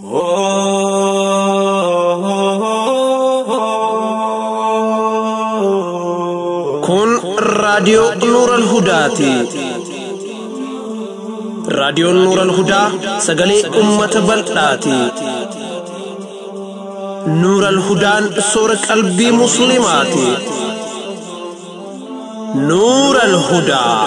Kun raadiyoo Nuuran Hudaati. Raadiyoon Nuuran Hudaa sagalee uummata bal'aati. Nuuran Hudaan soora qalbii Musliimaati. Nuuran Hudaa.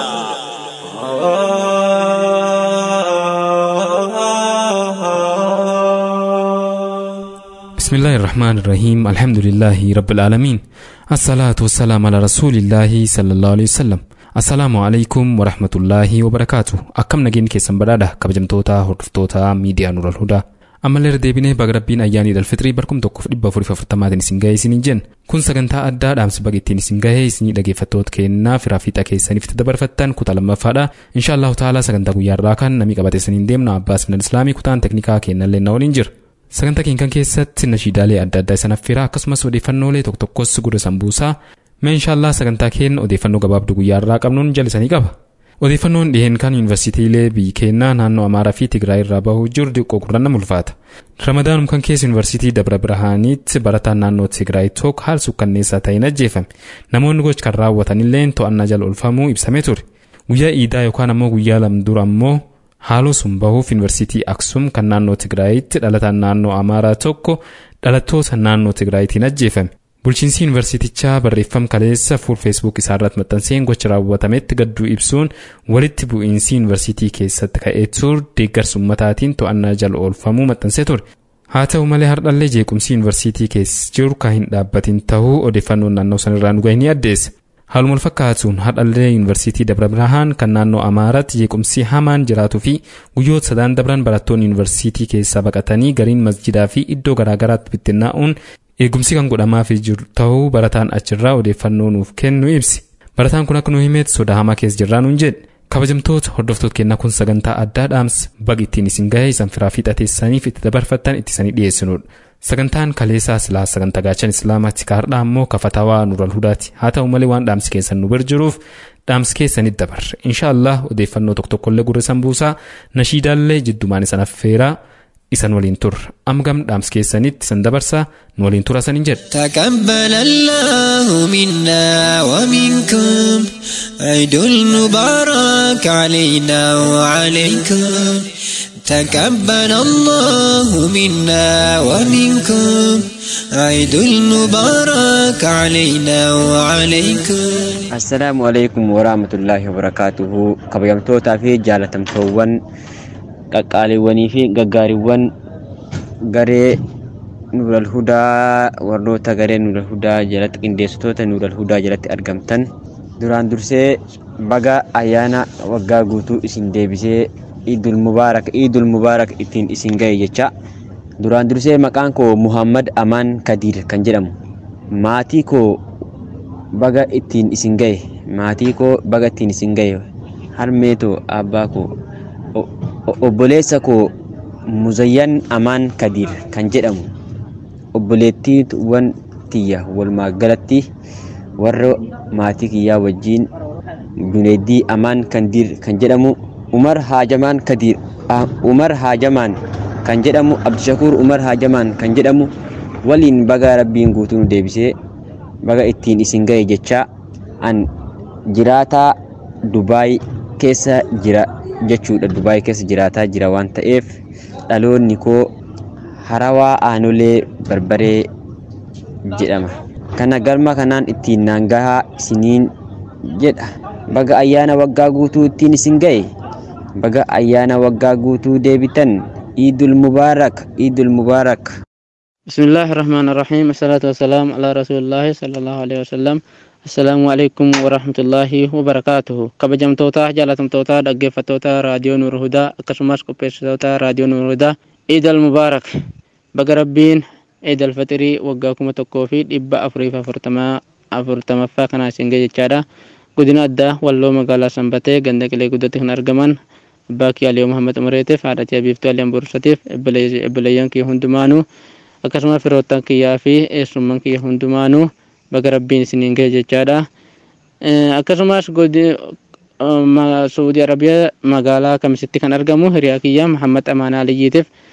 بسم الله الرحمن الرحيم الحمد لله رب العالمين الصلاة والسلام على رسول الله صلى الله عليه وسلم السلام عليكم ورحمة الله وبركاته أكم نجين كيسن برادا كبجمتوتا هردفتوتا ميديا نور الهدى ammallee deebinee baga rabbiin ayyaanii dalfitrii barkum tokkoof dhibba afurii afurtamaatiin isin gahee isiniin jenna kun sagantaa addaa dhaamsi baga ittiin isin gahee isinii dhageeffattoota kennaa firaa fiixa keessaniif itti dabarfattan kutaa lammaffaadha inshaallahu taalaa sagantaa guyyaarraa kan namii qabatee isiniin deemna abbaas minal islaamii kutaan teknikaa kennallee na waliin jira sagantaa keenya kan keessatti nashiidaalee adda addaa isan affeeraa akkasumas odeeffannoolee tokko tokkos gurra sambuusaa mee inshaallah sagantaa keenya odeeffannoo gabaabduu guyyaarraa qabnuun jallisanii qaba odeeffannoon dhiheen kan yuunivarsiitiilee biyyi keenyaa naannoo amaaraa fi tigraay irraa bahuu jiru xiqqoo gurranna mulfaata ramadaanum kan keessa yuunivarsiitii dabra birhaaniitti barataan naannoo tigraay tokko haal sukkanneessaa ta'een ajjeefame namoonni gocha kan raawwatanillee to'annaa jala oolfamuu ibsamee ture guyyaa iidaa yookaan ammoo guyyaa lamdura ammoo haaloo sun bahuuf yuunivarsiitii aksum kan naannoo tigraayitti dhalataan naannoo amaaraa tokko dhalattoota naannoo tigraayitiin ajjeefame bulchiinsi yuunivarsiitichaa barreeffam kaleessa fuul feesbuuk isaarratti maxxanseen gocha raawwatametti gadduu ibsuun walitti bu'iinsi yuunivarsiitii keessatti ka'ee ture deeggarsa ummataatiin to'annaa jala oolfamuu maxxansee ture haa ta'u malee hardhallee jeequmsi yuunivarsiitii keessa jiru kan hin dhaabbatin ta'uu odeeffannoon naannoo sanarraa nu gahee ni addeessa haaluma wal fakkaatuun hardhallee yuunivarsiitii dabra birhaan kan naannoo amaaraatti jeequmsi hamaan jiraatuu fi guyyoota sadaan dabran barattoonni yuunivarsiitii keessaa baqatanii gariin masjidaa fi iddoo garaagaraatti bittinnaa'uun eegumsi kan godhamaafii jiru ta'uu barataan achirraa odeeffannoo nuuf kennu ibsi barataan kun akka nu himeetti sodaa hamaa keessa jirraa nuun jedhe kabajamtoota hordoftoota kennaa kun sagantaa addaa dhaamsa baga ittiin isin gahee isan firaa fiixateessaniif itti dabarfattan itti isanii dhiyeessinudha sagantaan kaleessaa silaa sagantaa gaachan islaamaatti kaardhaa ammoo kafatawaa nural hudaati haa ta'u malee waan dhaamsi keessan nu bira jiruuf dhaamsi keessanitti dabarre inshaallah odeeffannoo tokko tokkollee gurra sambuusaa nashiidaallee jiddumaan isan affeeraa isan waliin turra amma gam dhaamsi keessanitti isan dabarsaa nu waliin tura sanin jedhe تقبل الله منا ومنكم عيد المبارك علينا وعليكم تقبل الله منا ومنكم عيد المبارك علينا وعليكم assalaamu alaikum warahmatullaahi wabarakaatuhu kabajamtootaa fi jaalatamtoowwan qaqqaaliiwwanii fi gaggaariiwwan garee nuural hudaa warroota garee nuural hudaa jalatti qindeessitoota nuural hudaa jalatti argamtan duraan dursee baga ayyaana waggaa guutuu isin deebisee iidul mubaarak iidul mubaarak ittiin isin ga'e jecha duraan dursee maqaan koo muhammad amaan kadiir kan jedhamu maatii koo baga ittiin isin ga'e maatii koo baga ittiin isin ga'e harmeetoo abbaa koo o- o- obboleessa koo muzayyan amaan kadiir kan jedhamu obboleettiiwwan tiyya walumaa galatti warra maatii kiyyaa wajjiin juneeddii amaan kadiir kan jedhamu umar haajamaan kadiir ah, umar haajamaan kan jedhamu abdishakuur umar haajamaan kan jedhamu waliin baga rabbiin guutuu nu deebisee baga ittiin isin ga'e jecha an jiraataa dubaay keessa jira jechuudha dubaay keessa jiraataa jira waan ta'eef dhaloonni koo harawaa aanolee barbaree jedhama kana galma kanaan ittiin naan gahaa isiniin jedha baga ayyaana waggaa guutuu ittiin isin ga'e baga ayyaana waggaa guutuu deebitan iidul mubaarak iidul mubaarak بسم الله الرحمن الرحيم الصلاة والسلام على رسول الله صلى الله عليه وسلم السلام عليكم ورحمة الله وبركاته كبجمتوتا جالتمتوتا دقفتوتا راديو نور هدى أكسماس كوبيستوتا راديو نور هدى عيد المبارك بقى ربين عيد الفطري وقاكم تكوفي إبا أفريفا فرتما أفرتما فاكنا سنجي جادا قدنا أدى والله مقالا سنبتي غندك لي قدتك نرقمان باكي علي محمد أمريتف عادتي أبيفتو علي أمبرساتيف إبليان كي هندمانو akkasuma firoottan kiyyaa fi eessumman kiyya hundumaanuu baga rabbiin isiniin ga'e jechaadha akkasumas suudii arabiyaa magaalaa kamisitti kan argamu hiriyaa kiyya muhammad amaanaa aliyyiitiif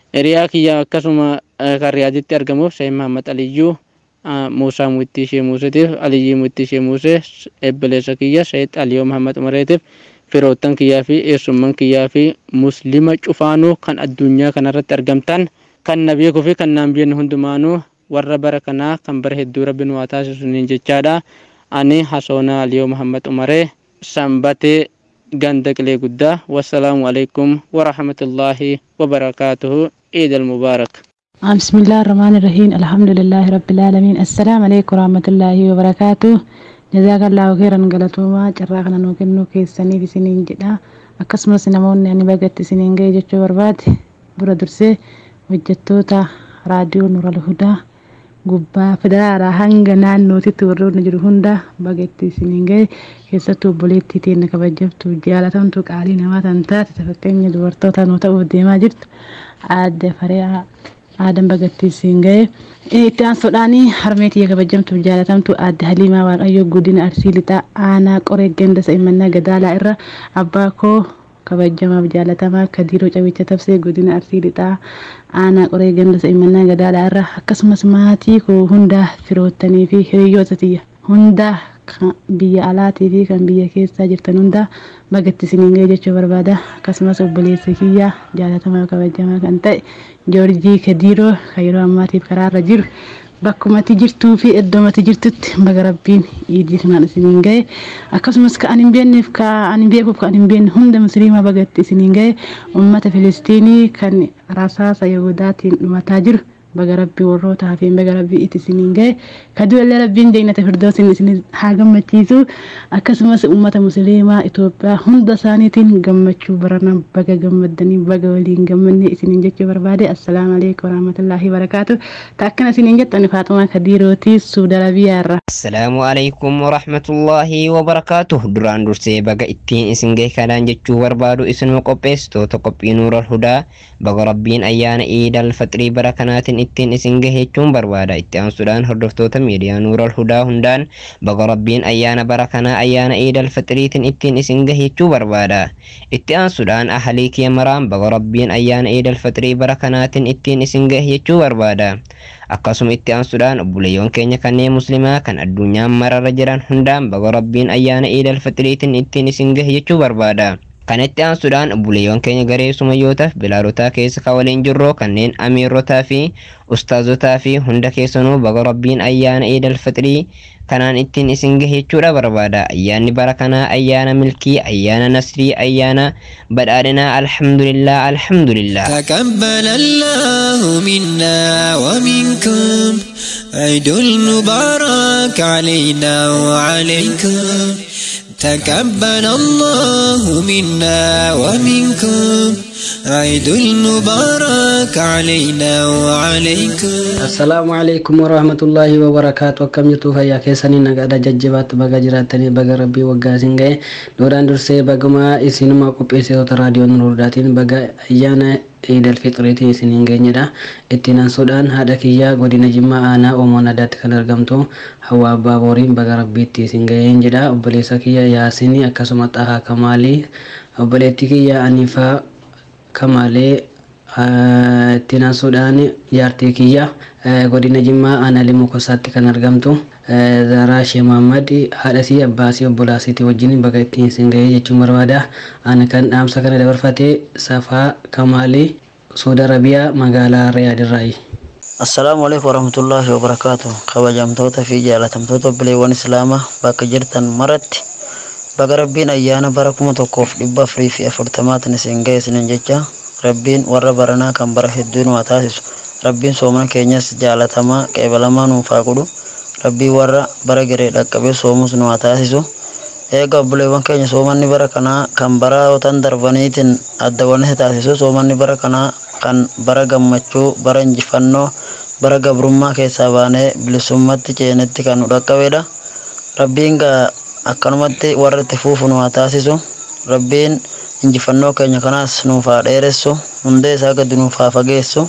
hiriyaa kiyya akkasuma kan riyaaditti argamuuf Sheikh Mahammad Aliyyuu Muusaa Muittii Ishee Muuseetiif Aliyyii Muittii Ishee Muusee ebbileessa kiyya Sheikh Aliyoo Mahammad Umareetiif firoottan kiyyaa fi eessumman kiyyaa fi muslima cufaanuu kan addunyaa kanarratti argamtan kan na beekuu fi kan naan beekne hundumaanuu warra bara kanaa kan bara hedduu rabbiin waa taasisuniin jechaadha. Ani Hasoona Aliyoo Mahammad Umaree sanbatee ganda qilee guddaa wassalaamu alaikum warahmatullaahi wabarakaatuhu عيد المبارك بسم الله الرحمن الرحيم الحمد لله رب العالمين السلام عليكم ورحمة الله وبركاته جزاك الله خيرا قلتوما جراغنا نوكنو كيساني في سنين جدا akkasumas namoonni ani bagatti isiniin ga'e jechuu barbaade dura dursee hojjettoota raadiyoo nural hudaa gubbaa federaalaa hanga naannootitti warroonni jiru hunda bagatti isiniin ga'e keessattuu obboleettii teenya kabajamtu jaalatamtu qaalii namaa tan taate fakkeenya dubartoota nu ta'uuf deemaa jirtu aadde fariyaa aadan bagatti isiin ga'e itti aansuudhaanii harmeetii kabajamtu jaalatamtu aadde haliimaa waaqayyo guddina arsii lixaa aanaa qoree ganda sa'immannaa gadaalaa irra abbaa koo kabajamaaf jaalatamaa kadiiroo cabicha tabsee godina arsii lixaa aanaa qoree ganda sa'immannaa gadaalaa irra akkasumas maatii koo hundaa firoottanii fi hiriyoota tiyya hundaa biyya alaatii fi kan biyya keessaa jirtan hundaa bagatti isiniin ga'e jechuu barbaada akkasumas obboleessa kiyyaa jaalatamaa kabajamaa kan ta'e joorjii kadiiroo kan yeroo ammaatiif karaarra jiru bakkumatti jirtuu fi iddoomatti jirtutti baga rabbiin iidii kanaan isiniin ga'e akkasumas ka an hin beekneef ka an hin beekuuf ka an hin beekne hunda musliimaa bagatti isiniin ga'e ummata filistiinii kan rasaasa yahudaatiin dhumataa jiru baga rabbii warroota hafeen baga rabbii itti isiniin ga'e kaduullee rabbiin jeenata firdoosin isin haa gammachiisu akkasumas ummata musliimaa Itoophiyaa hunda isaaniitiin gammachuu barana baga gammaddanii baga waliin gammanne isiniin jechuu barbaade assalaamu alaikum warahmatullaahi barakaatu taakkana isiniin jettan faatumaa kadiirooti suudarabiyaa irra. Assalaamu alaikum warahmatullaahi wabarakaatu duraan dursee baga ittiin isin ga'e kanaan jechuu barbaadu isinuma qopheessitoota qophii nuural hudaa baga rabbiin ayyaana iidal faxirii bara kanaatiin ittiin isin gahe jechuun barbaada itti aansuudhaan hordoftoota miidiyaa nuural hudaa hundaan baga rabbiin ayyaana bara kanaa ayyaana iidal faxiriitiin ittiin isin gahe jechuu barbaada itti aansuudhaan ahalii kiyya maraan baga rabbiin ayyaana iidal faxirii bara kanaatiin ittiin isin gahe jechuu barbaada akkasuma itti aansuudhaan obboleeyyoon keenya kanneen muslimaa kan addunyaan mararra jiran hundaan baga rabbiin ayyaana iidal faxiriitiin ittiin isin gahe jechuu barbaada. kanatti aansuudhaan obboleeyyoon keenya garee sumayyootaaf bilaadotaa keessa ka waliin jirroo kanneen amiirrotaa fi ustaazotaa fi hunda keessanuu baga rabbiin ayyaana iidal faxirii kanaan ittiin isin gahe jechuudha barbaada ayyaanni bara kanaa ayyaana milkii ayyaana nasrii ayyaana badhaadhinaa alhamdulillah alhamdulillah تقبل الله منا ومنكم عيد المبارك علينا وعليكم تقبل الله منا ومنكم عيد المبارك علينا وعليكم assalaamu alaikum warahmatullaahi wabarakaatu akkam jirtu fayyaa keessanii nagaadha jajjabaatti baga jiraatanii baga rabbii waggaa isin ga'e duudhaan dursee baguma isinuma qopheessitoota raadiyoon nuurdaatiin baga ayyaana iidal fixiriitiin isiniin geenyedha ittiin ansuudhaan haadha kiyyaa godina jimmaa aanaa oomoon adaatti kan argamtu hawaa abbaa booriin baga rabbiitti isin ga'een jedha obboleessa kiyya yaasinii akkasuma xahaa kamaalii obboleettii kiyya anifaa kamaalee ittiin ansuudhaan jaartii kiyya godina jimmaa aanaa limuu kosaatti kan argamtu zaraa shee mahammad haadhasii abbaasii obbolaasiitii wajjin baga ittiin isin ga'ee jechuun barbaada ani kan dhaamsa kana dabarfate safaa kamaalii suudi arabiyaa magaalaa riyaadirraayi. assalaamu alaikum warahmatullaahi wabarakaatu kabajamtoota fi jaalatamtoota obboleewwan islaamaa bakka jirtan maratti baga rabbiin ayyaana bara kuma tokkoof dhibba afurii fi afurtamaatiin isin ga'e isinin jecha rabbiin warra baranaa kan bara hedduu nu taasisu rabbiin soomana keenyas jaalatamaa qeebalamaa nuuf haa godhu rabbiin warra bara garee dhaqqabee soomus nu haa taasisu eega obboleewwan keenya soomanni bara kanaa kan barootan darbaniitiin adda wanni taasisu soomanni bara kanaa kan bara gammachuu bara injifannoo bara gabrummaa keessaa baanee bilisummatti ceenetti kan nu dhaqqabedha rabbiin gaa akkanumatti warra itti fuufu nu haa taasisu rabbiin injifannoo keenya kanaas nuuf haa dheeressu hundee isaa gadi nuuf haa fageessu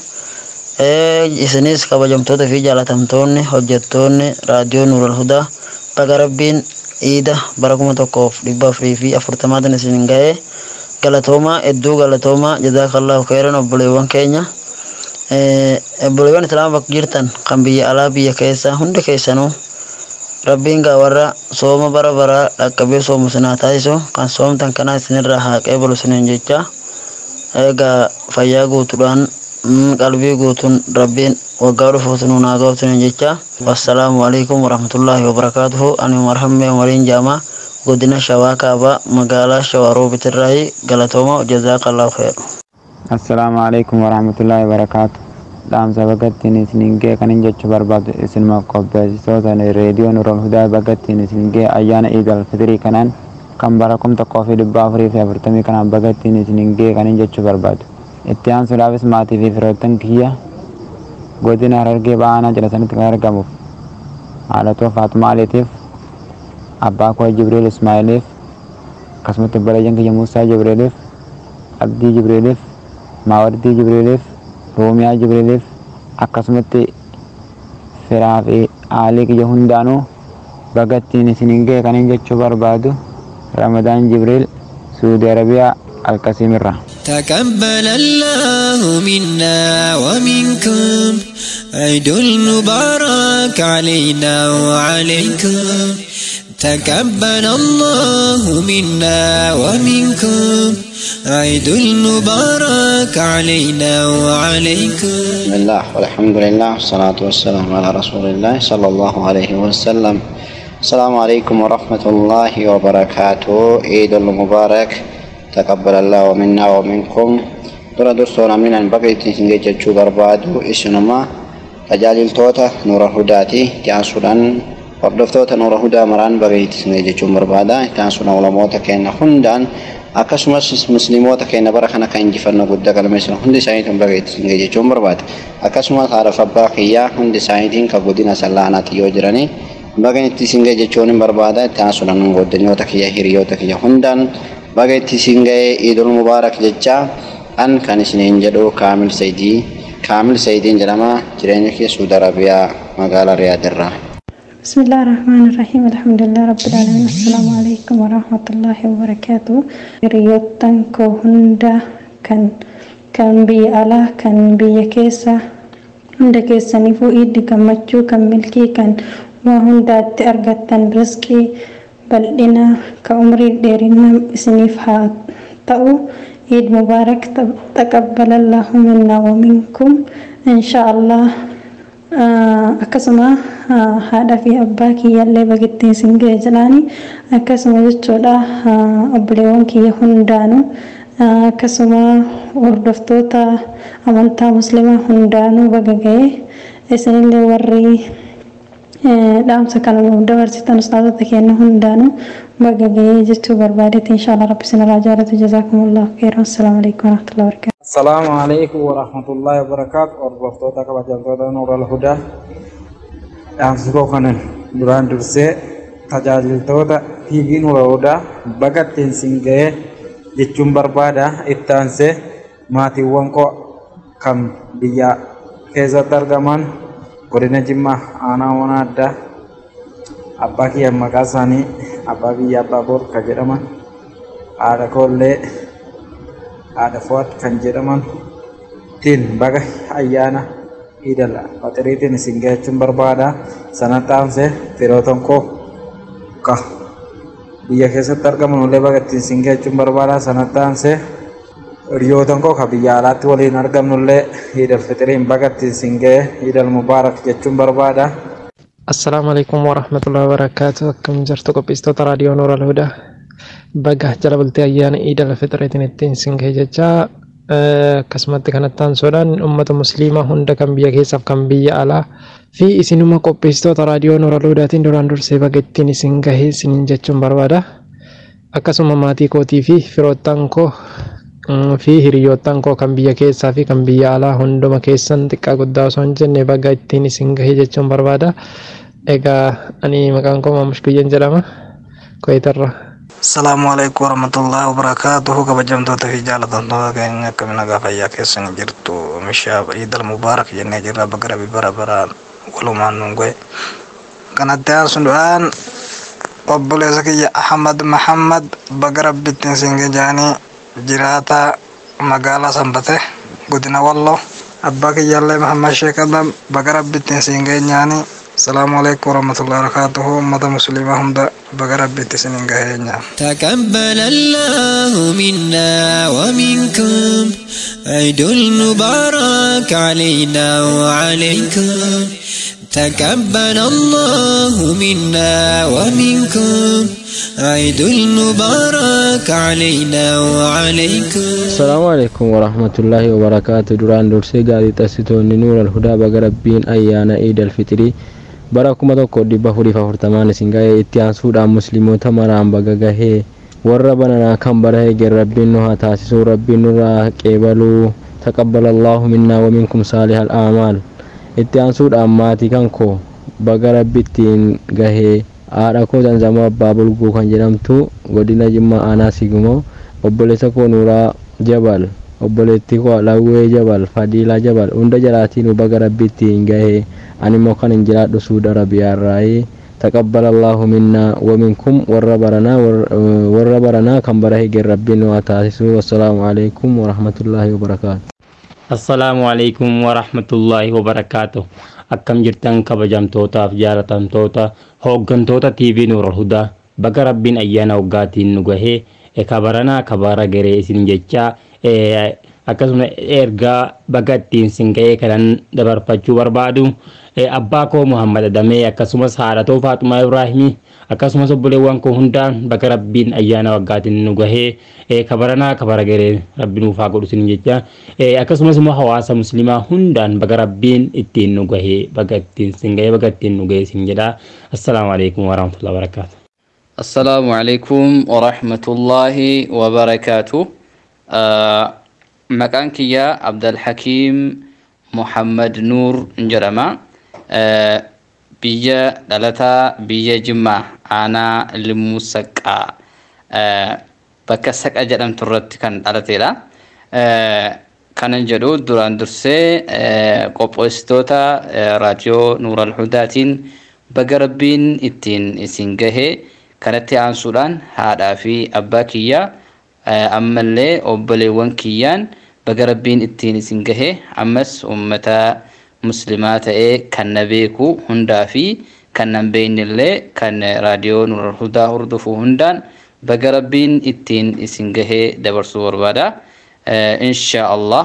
isinis kabajamtoota fi jaalatamtoonni hojjettoonni raadiyoo nuural hudaa baga rabbiin iida bara kuma tokkoof dhibba afurii fi afurtamaatiin isin ga'ee galatoomaa hedduu galatoomaa jazaakallahu khairan obboleewwan keenya Obboleewwan Islaamaa bakka jirtan kan biyya alaa biyya keessaa hundi keessanuu rabbiin gaa warra sooma bara baraa dhaqqabee soomu sinaa taasisu kan soomtan kanaa isinirraa haa qeebalu isiniin jecha egaa fayyaa guutuudhaan qalbii guutuun rabbiin waggaa dhufuutu nuun haa ga'u isiniin jecha wassalaamu alaikum warahmatullaahi wabarakaatuhu ani marhammee waliin jaamaa godina shawaa kaabaa magaalaa shawaa roobitirraayi galatooma jazaaqallaahu khayr assalaamu alaikum warahmatullaahi wabarakaatu dhaamsa bagattiin isiniin gee kanin jechuu barbaadu isinuma qopheessitoota reediyoo nurool hudaa bagattiin isin gee ayyaana iid alfitirii kanaan kan bara kum tokkoo fi dhibba afurii fi afurtamii kanaan bagattiin isiniin gee kanin jechuu barbaadu itti aansuudhaafis maatii fi firoottan kiyya godina harargee ba'aanaa jedhatanitti kan argamuuf haadhatoo faatumaa aliitiif abbaa koo jibriil ismaa'iliif akkasumatti obboleeyyan kiyya muusaa jibriiliif abdii jibriiliif maawaddii jibriiliif roomiyaa jibriiliif akkasumatti firaa fi aalii kiyya hundaanuu bagattiin isiniin ga'e kanin jechuu barbaadu ramadaan jibriil suudi arabiyaa alkasiimirra تقبل الله منا ومنكم عيد المبارك علينا وعليكم تقبل الله منا ومنكم عيد المبارك علينا وعليكم بسم الله والحمد لله والصلاة والسلام على رسول الله صلى الله عليه وسلم السلام عليكم ورحمة الله وبركاته عيد المبارك تقبل الله منا ومنكم dura dursoon aminan baga ittiin isin geejjechuu barbaadu isinuma tajaajiltoota nuura hudaati itti aansuudhaan hordoftoota nuura hudaa maraan baga ittiin isin geejjechuun barbaada itti aansuudhaan ulamoota keenya hundaan akkasumas musliimoota keenya bara kana kan injifannoo guddaa galmeessan hundi isaaniitiin baga ittiin isin geejjechuun barbaada akkasumas haadha abbaa kiyyaa hundi isaaniitiin kan godina sallaanaatti yoo jiranii baga itti isin geejjechuun hin barbaada itti aansuudhaan goddanyoota kiyya hiriyoota kiyya hundaan baga itti isin ga'ee iidul mubaarak jechaa an kan isiniin jedhu kaamil sayidii kaamil sayidiin jedhama jireenya kee suudi arabiyaa magaalaa riyaadirraa بسم الله الرحمن الرحيم الحمد لله رب العالمين السلام عليكم ورحمة الله وبركاته ريوتن كهندا كان كان بي ألا كان بي كيسا هندا كيسا نفو إيد كمتشو كان ملكي كان وهندا تأرغتن رزقي بل إنا كعمري ديرنا سنيفها تأو عيد مبارك تقبل الله منا ومنكم إن شاء الله akkasuma haadha fi abbaa kiyyaallee bagittiin isin ga'e jedhaani akkasuma jechuudha obboleewwan kiyya hundaanuu akkasuma hordoftoota amantaa muslimaa hundaanuu baga ga'e isinillee warri dhaamsa kana nuuf dabarsitan ustaazota keenya hundaanuu baga ga'ee jechuu barbaadetti inshaallah rabbi sinirraa jaalatu jazaakumullahu khairan assalaamu alaikum warahmatullahi wabarakatuh Assalamu alaikum warahmatullahi wabarakatuh. Hordoftoota kabajamtoota Nuural Hudaa. Dhaamsi koo kanan duraan dursee tajaajiltoota TV Nuural Hudaa baga ittiin isin ga'ee jechuun barbaada. Itti aansee maatiiwwan koo kan biyya keessatti argaman godina Jimmaa aanaa mana addaa abbaa kiyya maqaa isaanii abbaa biyya abbaa boor kan jedhaman haadha koollee haadha fo'at kan jedhaman tiin baga ayyaana idal fatiriitiin isin gahachuun barbaada sana taanse firootan koo ka biyya keessatti argaman illee baga ittiin isin gahachuun barbaada sana taanse hiriyootan koo ka biyya alaatti waliin argamnullee idal fitiriin baga ittiin isin gahe idal mubaarak jechuun barbaada. Assalaamu alaikum warahmatullahi wabarakatuh akkam jirtu qopheessitoota raadiyoo Nooral Hudaa. baga jala bultee ayyaana iidal fixreetiin ittiin isin gahe jechaa akkasumatti kanatti aansuudhaan uummata musliimaa hunda kan biyya keessaaf kan biyya alaa fi isinuma qopheessitoota raadiyoo Nooral Hudaatiin duraan dursee baga ittiin isin gahe isiniin jechuun barbaada. Akkasuma maatii kootii fi firoottan koo fi hiriyoottan koo kan biyya keessaa fi kan biyya alaa hunduma keessan xiqqaa guddaa osoo hin jenne baga ittiin isin gahe jechuun barbaada. Egaa ani maqaan koo Maamush Guyyan jedhama. Koyitarra. Assalamu alaikum warahmatullahi wabarakatuh kabajamtoota fi jaalatamtoota keenya akkami nagaa fayyaa keessan jirtu oomisha iidal mubaarak jennee jirra baga rabbi bara baraan walumaan nun goe kanatti aansuudhaan obboleessa kiyya ahmad mahammad baga rabbittiin singe jaanii jiraata magaalaa sanbate godina walloo abbaa kiyyaallee mahammad sheek adam baga rabbittiin siin geenyaani السلام عليكم ورحمة الله وبركاته أمة مسلمة هم دا بقرب بنت سنين قهينا تقبل الله منا ومنكم عيد المبارك علينا وعليكم تقبل الله منا ومنكم عيد المبارك علينا وعليكم السلام عليكم ورحمة الله وبركاته دران درسي قادي تسيتون نور الهدى بقربين أيانا عيد الفطر bara kuma tokko dhibba afurii fi afurtamaan isin gahee itti aansuudhaan musliimoota maraan baga gahee warra bananaa kan bara eegen rabbiin nu haa taasisuu rabbiin nurraa qeebaluu taqabbala allaahu minnaa waminkum saalih al'aamaal itti aansuudhaan maatii kan koo baga rabbittiin gahee haadha koo zanzamoo abbaa bulguu kan jedhamtu godina jimmaa aanaa sigumoo obboleessa koo nuuraa jabal obboleettii koo lawwee jabal fadiilaa jabal hunda jalaatiin baga rabbittiin gahee ani immoo kan hin jiraadhu suuda arabiyaarraayi taqabbala allaahu minnaa waminkum warra baranaa warra baranaa kan bara higeen rabbiin waa taasisuu wassalaamu alaikum warahmatullaahi wabarakaatu assalaamu alaikum warahmatullaahi wabarakaatu akkam jirtan kabajamtootaaf jaalatamtoota hooggantoota tv nuura hudaa baga rabbiin ayyaana waggaatiin nu gahee kabaranaa kabara garee isin jechaa akkasuma ergaa baga ittiin sin ga'ee kanan dabarfachuu barbaadu abbaa koo muhammad adamee akkasumas haadha koo faaxumaa ibraahimii akkasumas obboleewwan koo hundaan baga rabbiin ayyaana waggaatiin nu gahee kabaranaa kabara garee rabbi nuuf haa godhu sin jecha akkasumas immoo hawaasa muslimaa hundaan baga rabbiin ittiin nu gahee baga ittiin sin gahee baga ittiin nu gahee sin jedha assalaamu alaikum warahmatullahi wabarakaatu السلام عليكم ورحمة الله وبركاته آه مكان كيا عبد الحكيم محمد نور جرما آه بيا دلتا بيا جمع أنا لمسكا آه بكسك أجرم ترت كان دلتيلا آه كان جدو دوران درسي آه قوبوستوتا آه راديو نور الهداتين بقربين اتين اسنجهي kanatti aansuudhaan haadhaa fi abbaa kiyyaa ammallee obboleewwan kiyyaan baga rabbiin ittiin isin gahe ammas ummata muslimaa ta'ee kan na beeku hundaa fi kan nan beeynillee kan raadiyoo nuur hudaa hordofu hundaan baga rabbiin ittiin isin gahee dabarsuu barbaada. insha Allah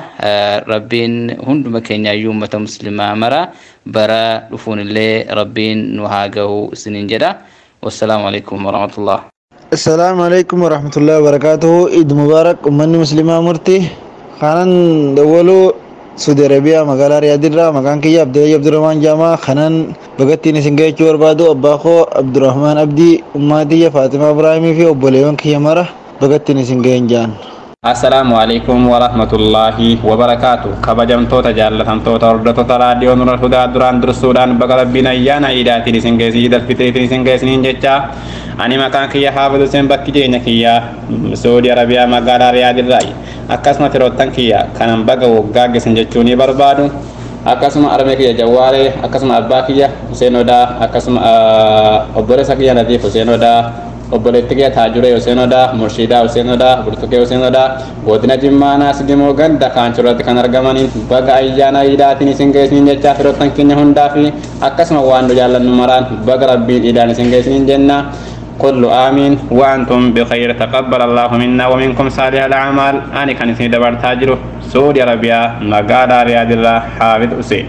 rabbiin hunduma keenyaayyuu ummata muslimaa mara bara dhufuunillee rabbiin nu haa gahu isiniin jedha. والسلام عليكم ورحمة الله السلام عليكم ورحمة الله وبركاته عيد مبارك أمني مسلمة مرتي خانن دولو سعودي عربية مقالة رياض الرا مكان كي عبد الله عبد الرحمن جامع خانن بغتي نسنجي چور بادو أباخو عبد الرحمن عبدي أماتي فاطمة إبراهيمي في أبوليون كي مرة بغتي نسنجي جان assalaamu alaikum warahmatullaahi wabarakaatu kabajamtoota jaallatamtoota hordoftoota raadiyoo nura hudaa duraan dursuudhaan baga rabbiin ayyaana iidaatiin isin geessi iidal fitiriitiin isin geessiniin jecha ani maqaan kiyya haafizu seen bakki jireenya kiyya saudi arabiyaa magaalaa riyaadirraayi akkasuma firoottan kiyya kanan baga waggaa geessan jechuu ni barbaadu akkasuma armee kiyya jawwaaree akkasuma abbaa kiyya huseen odaa akkasuma obboleessa kiyya nadiif huseen odaa obboleetti kee taajuree Huseen Odaa, Murshiidaa Huseen Odaa, Burtukee Huseen Odaa, godina Jimmaa Naasidimoo ganda kaanchurratti kan argamaniin baga ayyaana iidaatiin isin geessiniin jechaa firoottan keenya hundaa fi akkasuma waan nu jaallannu maraan baga rabbiin iidaan isin geessiniin jenna. كل آمين وأنتم بخير تقبل الله منا ومنكم صالح الأعمال أنا كان اسمي دبر تاجر سعودي عربيا مقالة رياض الله حافظ حسين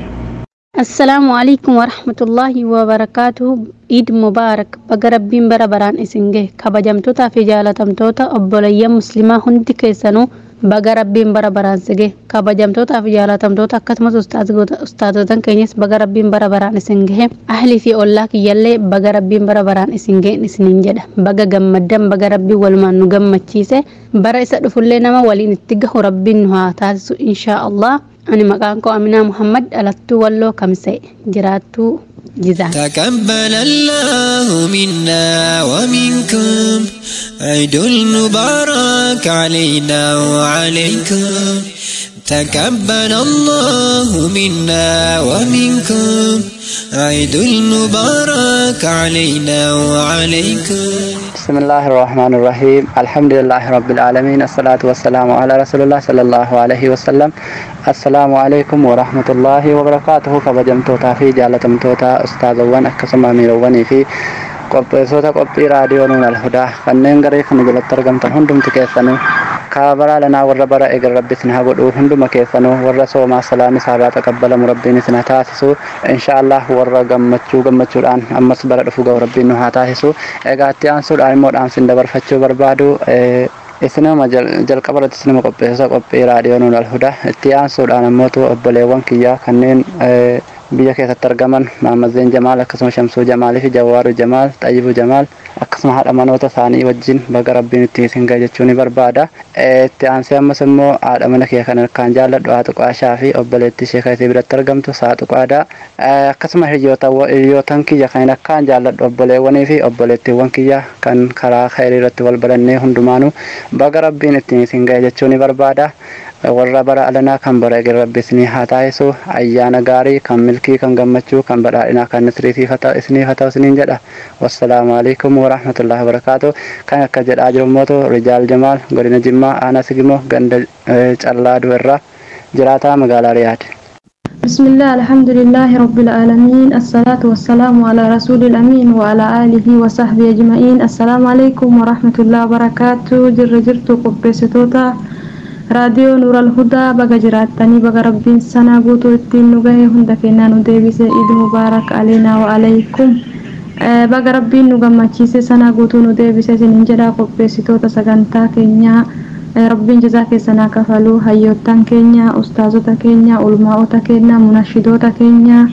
السلام عليكم ورحمة الله وبركاته عيد مبارك بقى ربين برا بران اسنجه كبجمتوتا في جالتمتوتا أبوليا مسلمة هندي كيسانو baga rabbiin bara baraan sige kabajamtootaa fi jaalatamtoota akkasumas ustaazotan keenyas baga rabbiin bara baraan isin gahe ahlii fi ollaa kiyyallee baga rabbiin bara baraan isin gaheen isiniin jedha baga gammaddan baga rabbiin walumaan nu gammachiise bara isa dhufullee nama waliin itti gahu rabbiin nu haa taasisu inshaa allah ani maqaan koo aminaa muhammad dhalattuu walloo kamsee jiraattuu جزاك تقبل الله منا ومنكم عيد المبارك علينا وعليكم تقبل الله منا ومنكم عيد المبارك علينا وعليكم بسم الله الرحمن الرحيم الحمد لله رب العالمين الصلاة والسلام على رسول الله صلى الله عليه وسلم السلام عليكم ورحمة الله وبركاته كبجمتوتا في جالتمتوتا أستاذ وان أكسما ميرواني في qopheessota qophii raadiyoo nuun alhudaa kanneen garee kana jalatti argamtan hundumti keessanuu kaabaraa lanaa warra bara eger rabbi isin haa godhuu hunduma keessanuu warra soomaa salaami isaarraa taqabbalamu rabbiin isin haa taasisu inshaallah warra gammachuu gammachuudhaan ammas bara dhufu ga'u rabbiin nu haa taasisu egaa itti aansuudhaan immoo dhaamsin dabarfachuu barbaadu isinuma jalqaba irratti isinuma qopheessota qophii raadiyoo nuun alhudaa itti aansuudhaan ammootu obboleewwan kiyyaa kanneen biyya keessatti argaman Maammazzeen Jamaal akkasuma Shamsuu Jamaalii fi Jawaaru Jamaal Xayyibuu Jamaal akkasuma haadha manoota isaanii wajjin baga rabbiin itti isin gahe jechuu ni barbaada. Itti aansee ammas immoo haadha mana kee kan harkaan jaalladhu haa tuqaashaa fi obboleettii ishee kan isii biratti argamtu saa tuqaadha. Akkasuma hiriyootan kiyya kan akkaan jaalladhu obboleewwanii fi obboleettiiwwan kiyya kan karaa khayrii irratti wal barannee hundumaanuu baga rabbiin ittiin isin gahe jechuu ni barbaada. warra bara alanaa kan bara eger rabbi isinii haa taasisu ayyaana gaarii kan milkii kan gammachuu kan badhaadhinaa kan nisriitiif isiniif haa ta'u isiniin jedha wassalaamu alaikum warahmatullahi wabarakaatu kan akka jedhaa jiru mootu rijaal jamaal godina jimmaa aanaa sigimoo ganda callaaduu irraa jiraataa magaalaa riyaad بسم الله الحمد لله رب العالمين الصلاة والسلام على رسول الأمين وعلى آله وصحبه أجمعين السلام عليكم ورحمة الله وبركاته جر جرت قبستوتا raadiyoo nuural hudaa baga jiraattanii baga rabbiin sanaa guutuu ittiin nu gahe hunda kennaa nu deebise iid mubaarak aleenaa wa alaykum baga rabbiin nu gammachiise sanaa guutuu nu deebise isinin jedhaa qopheessitoota sagantaa keenyaa rabbiin jazaa keessanaa kafaluu hayyoottan keenya ustaazota keenya ulmaa'ota keenya munashidoota keenya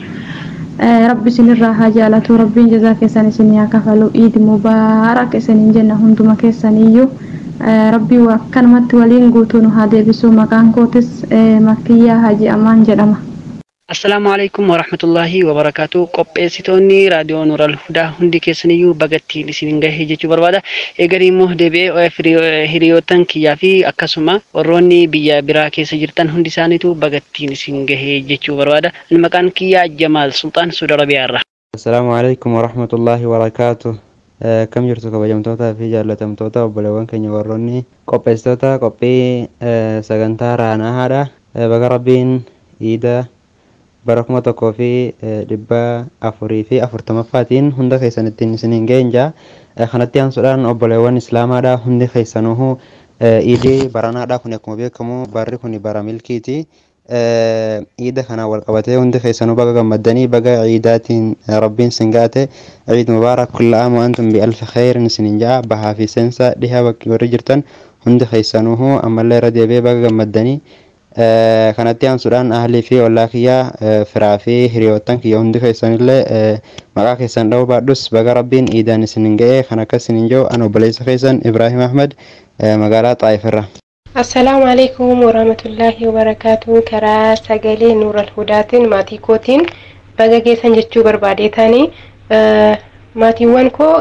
rabbi isinirraa haa jaalatu rabbiin jazaa keessan isinii haa kafalu iid mubaarak isinin jenna hunduma keessaniyyuu rabbii akkanumatti waliin guutuu nu haa deebisu maqaan kootis makkiyyaa haji amaan jedhama. Assalaamu alaikum warahmatullahi wabarakaatu qopheessitoonni raadiyoo Nuural Hudaa hundi keessaniyyuu bagattiin isin gahee jechuu barbaada. Eegarii immoo deebi'ee hiriyoottan kiyyaa fi akkasuma warroonni biyya biraa keessa jirtan hundi isaaniitu bagattiin isin gahee jechuu barbaada. Maqaan kiyyaa Jamaal Sultaan Suudi Arabiyaa irraa. Assalaamu alaikum warahmatullahi wabarakaatu. Akkam jirtu kabajamtootaa fi jaallatamtoota obboleewwan keenya warroonni qopheessitoota qophii sagantaa raanaa haadha. Baga rabbiin iida bara kuma tokkoo fi dhibba afurii fi afurtamaffaatiin hunda keessan ittiin isiniin geenja. Kanatti aansuudhaan obboleewwan islaamaadha hundi keessanuhu iidii baranaadha kun akkuma beekamu barri kun bara milkiiti. Iida kana wal qabatee hundi keessanuu baga gammaddanii baga ciidaatiin rabbiin sin gaate ciid mubaarak kulla aam wa antum bialfi khayrin isinin ja'a bahaa fi seensa dhihaa bakki warri jirtan hundi keessanuhu ammallee irra deebi'ee baga gammaddanii kanatti aansuudhaan ahlii fi ollaa kiyyaa firaa fi hiriyoottan kiyya hundi keessanillee maqaa keessan dha'uu baadhus baga rabbiin iidaan isinin ga'ee kan akka isinin jiru an obboleessa keessan Ibrahim Ahmad magaalaa Xaayifirra. Assalaamu alaikum warahmatullahi wabarakaatu karaa sagalee nuural hudaatiin maatii kootiin baga geessan jechuu barbaadeetanii maatiiwwan koo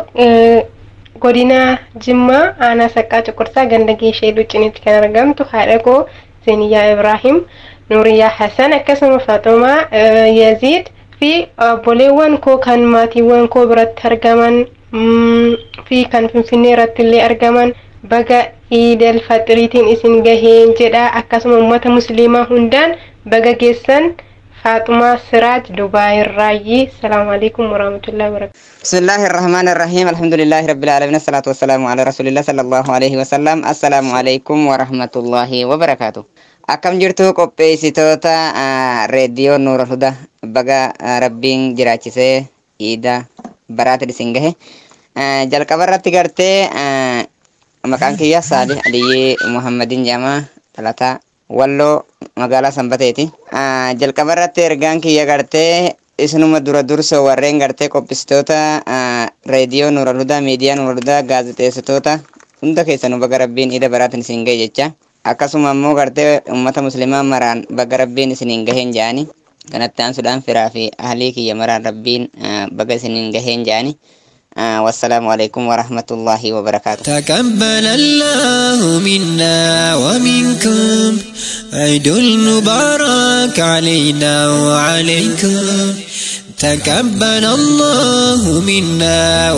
godina jimmaa aanaa saqqaa cuqursaa ganda geeshee luccinitti kan argamtu haadha koo Zeniyaa Ibrahim Nuuriyaa Hassan akkasuma Faaxumaa Yaziid fi obboleewwan koo kan maatiiwwan koo biratti argaman fi kan finfinnee irratti illee argaman baga iidal faxiriitiin isin gaheen jedha akkasuma uummata musliimaa hundaan baga geessan فاطمة سراج دبي الراجي السلام عليكم ورحمة الله وبركاته بسم الله الرحمن الرحيم الحمد لله رب العالمين الصلاة والسلام على رسول الله صلى الله عليه وسلم السلام عليكم ورحمة الله وبركاته akkam jirtu qopheessitoota reediyoo nuura huda baga rabbiin jiraachisee iida baraata isin gahe jalqaba irratti gartee maqaan kiyya saalih aliyyee muhammadin jaamaa dhalataa walloo magaalaa sanbateeti jalqaba irratti ergaan kiyya gartee isinuma dura dursa warreen gartee qopheessitoota reediyoo nuura hudaa miidiyaa nuura hudaa gaazexeessitoota hunda keessanuu baga rabbiin iida baraatin isin gahe jecha akkasuma immoo gartee ummata muslimaa maraan baga rabbiin isiniin gaheen jedhani kanatti aansuudhaan firaa fi ahlii kiyya maraan rabbiin baga isiniin gaheen jedhani والسلام عليكم ورحمة الله وبركاته تقبل الله منا ومنكم عيد المبارك علينا وعليكم تقبل الله منا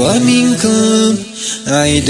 ومنكم عيد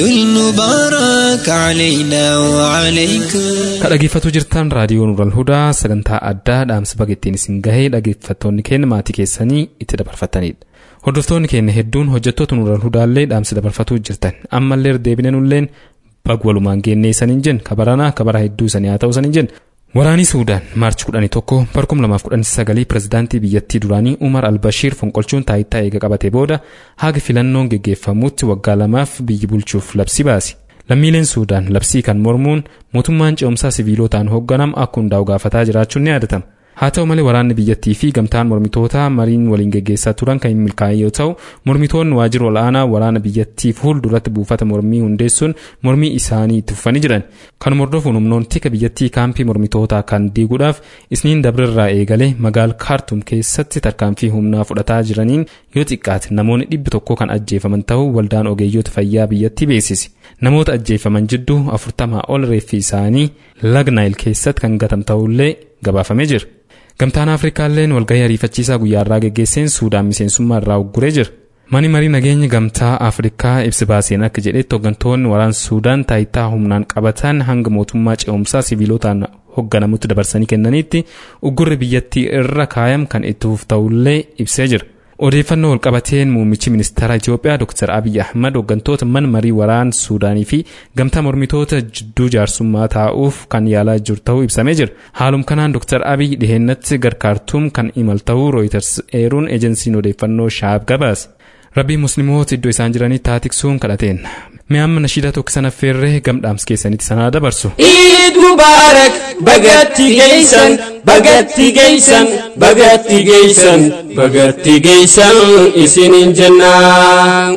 المبارك علينا وعليكم Ka dhaggeeffatu jirtan raadiyoo Nuural Hudaa sagantaa addaa dhaamsa baga ittiin isin gahee dhaggeeffattoonni keenya maatii keessanii itti dabarfatanidha. Hordoftoonni keenya hedduun hojjettoota Nuural Hudaallee dhaamsa dabarfatuu jirtan ammallee deebinanulleen bag walumaan geennee isaniin jenna kabaranaa kabara hedduu isanii haa ta'u isaniin jenna. Waraanii Suudaan maarchi 11 barkum 2019 pirezidaantii biyyattii duraanii Umar Albashiir fonqolchuun taayitaa eega qabate booda haga filannoon geggeeffamuutti waggaa lamaaf biyyi bulchuuf labsii baase. Lammiileen Suudaan labsii kan mormuun mootummaan ce'umsaa siviilotaan hoogganamu akka hundaa'u gaafataa jiraachuun ni yaadatama. Haa ta'u malee waraanni biyyattii fi gamtaan mormitootaa mariin waliin geggeessaa turan kan hin milkaa'in yoo ta'u mormitoonni waajjira ol'aanaa waraana biyyattii fuulduratti buufata mormii hundeessuun mormii isaanii itti fufanii jiran. Kanuma hordofuun humnoonni tika biyyattii kaampii mormitootaa kan diiguudhaaf isniin dabrirraa eegalee magaal kaartum keessatti tarkaanfii humnaa fudhataa jiraniin yoo xiqqaate namoonni dhibbi tokko kan ajjeefaman ta'uu waldaan ogeeyyoota fayyaa biyyattii beeksise. Namoota ajjeefaman jidduu afurtamaa ol reeffi isaanii laga naayil keessatti kan gatame ta'ullee gabaafamee jira. Gamtaan Afrikaalleen walgahii ariifachiisaa guyyaa irraa geggeesseen Suudaan miseensummaa irraa ugguree jira. Mani marii nageenya gamtaa Afrikaa ibsi baaseen akka jedhetti hooggantoonni waraana Suudaan taayitaa humnaan qabatan hanga mootummaa ce'umsaa siviilotaan hoogganamutti dabarsanii kennaniitti uggurri biyyattii irra kaayam kan itti fufu ta'ullee ibsee jira. Odeeffannoo walqabateen muummichi ministeera Itoophiyaa Dr. Abiy Ahmad hooggantoota mana marii waraana Suudaanii fi gamtaa mormitoota jidduu jaarsummaa taa'uuf kan yaalaa jiru ta'uu ibsamee jira. Haaluma kanaan Dr. Abiy dhiheennatti garkaartuum kan imal ta'uu Reuters eeruun ejensiin odeeffannoo shaab gabaase. Rabbii musliimoota iddoo isaan jiranii taatiksuun kadhateen. Mi'aamma nashiida tokko sana feerree gamdhaams keessanitti sanaa dabarsu. Eid Mubarak bagatti geessan bagatti geessan bagatti geessan bagatti geessan isinin jennaan.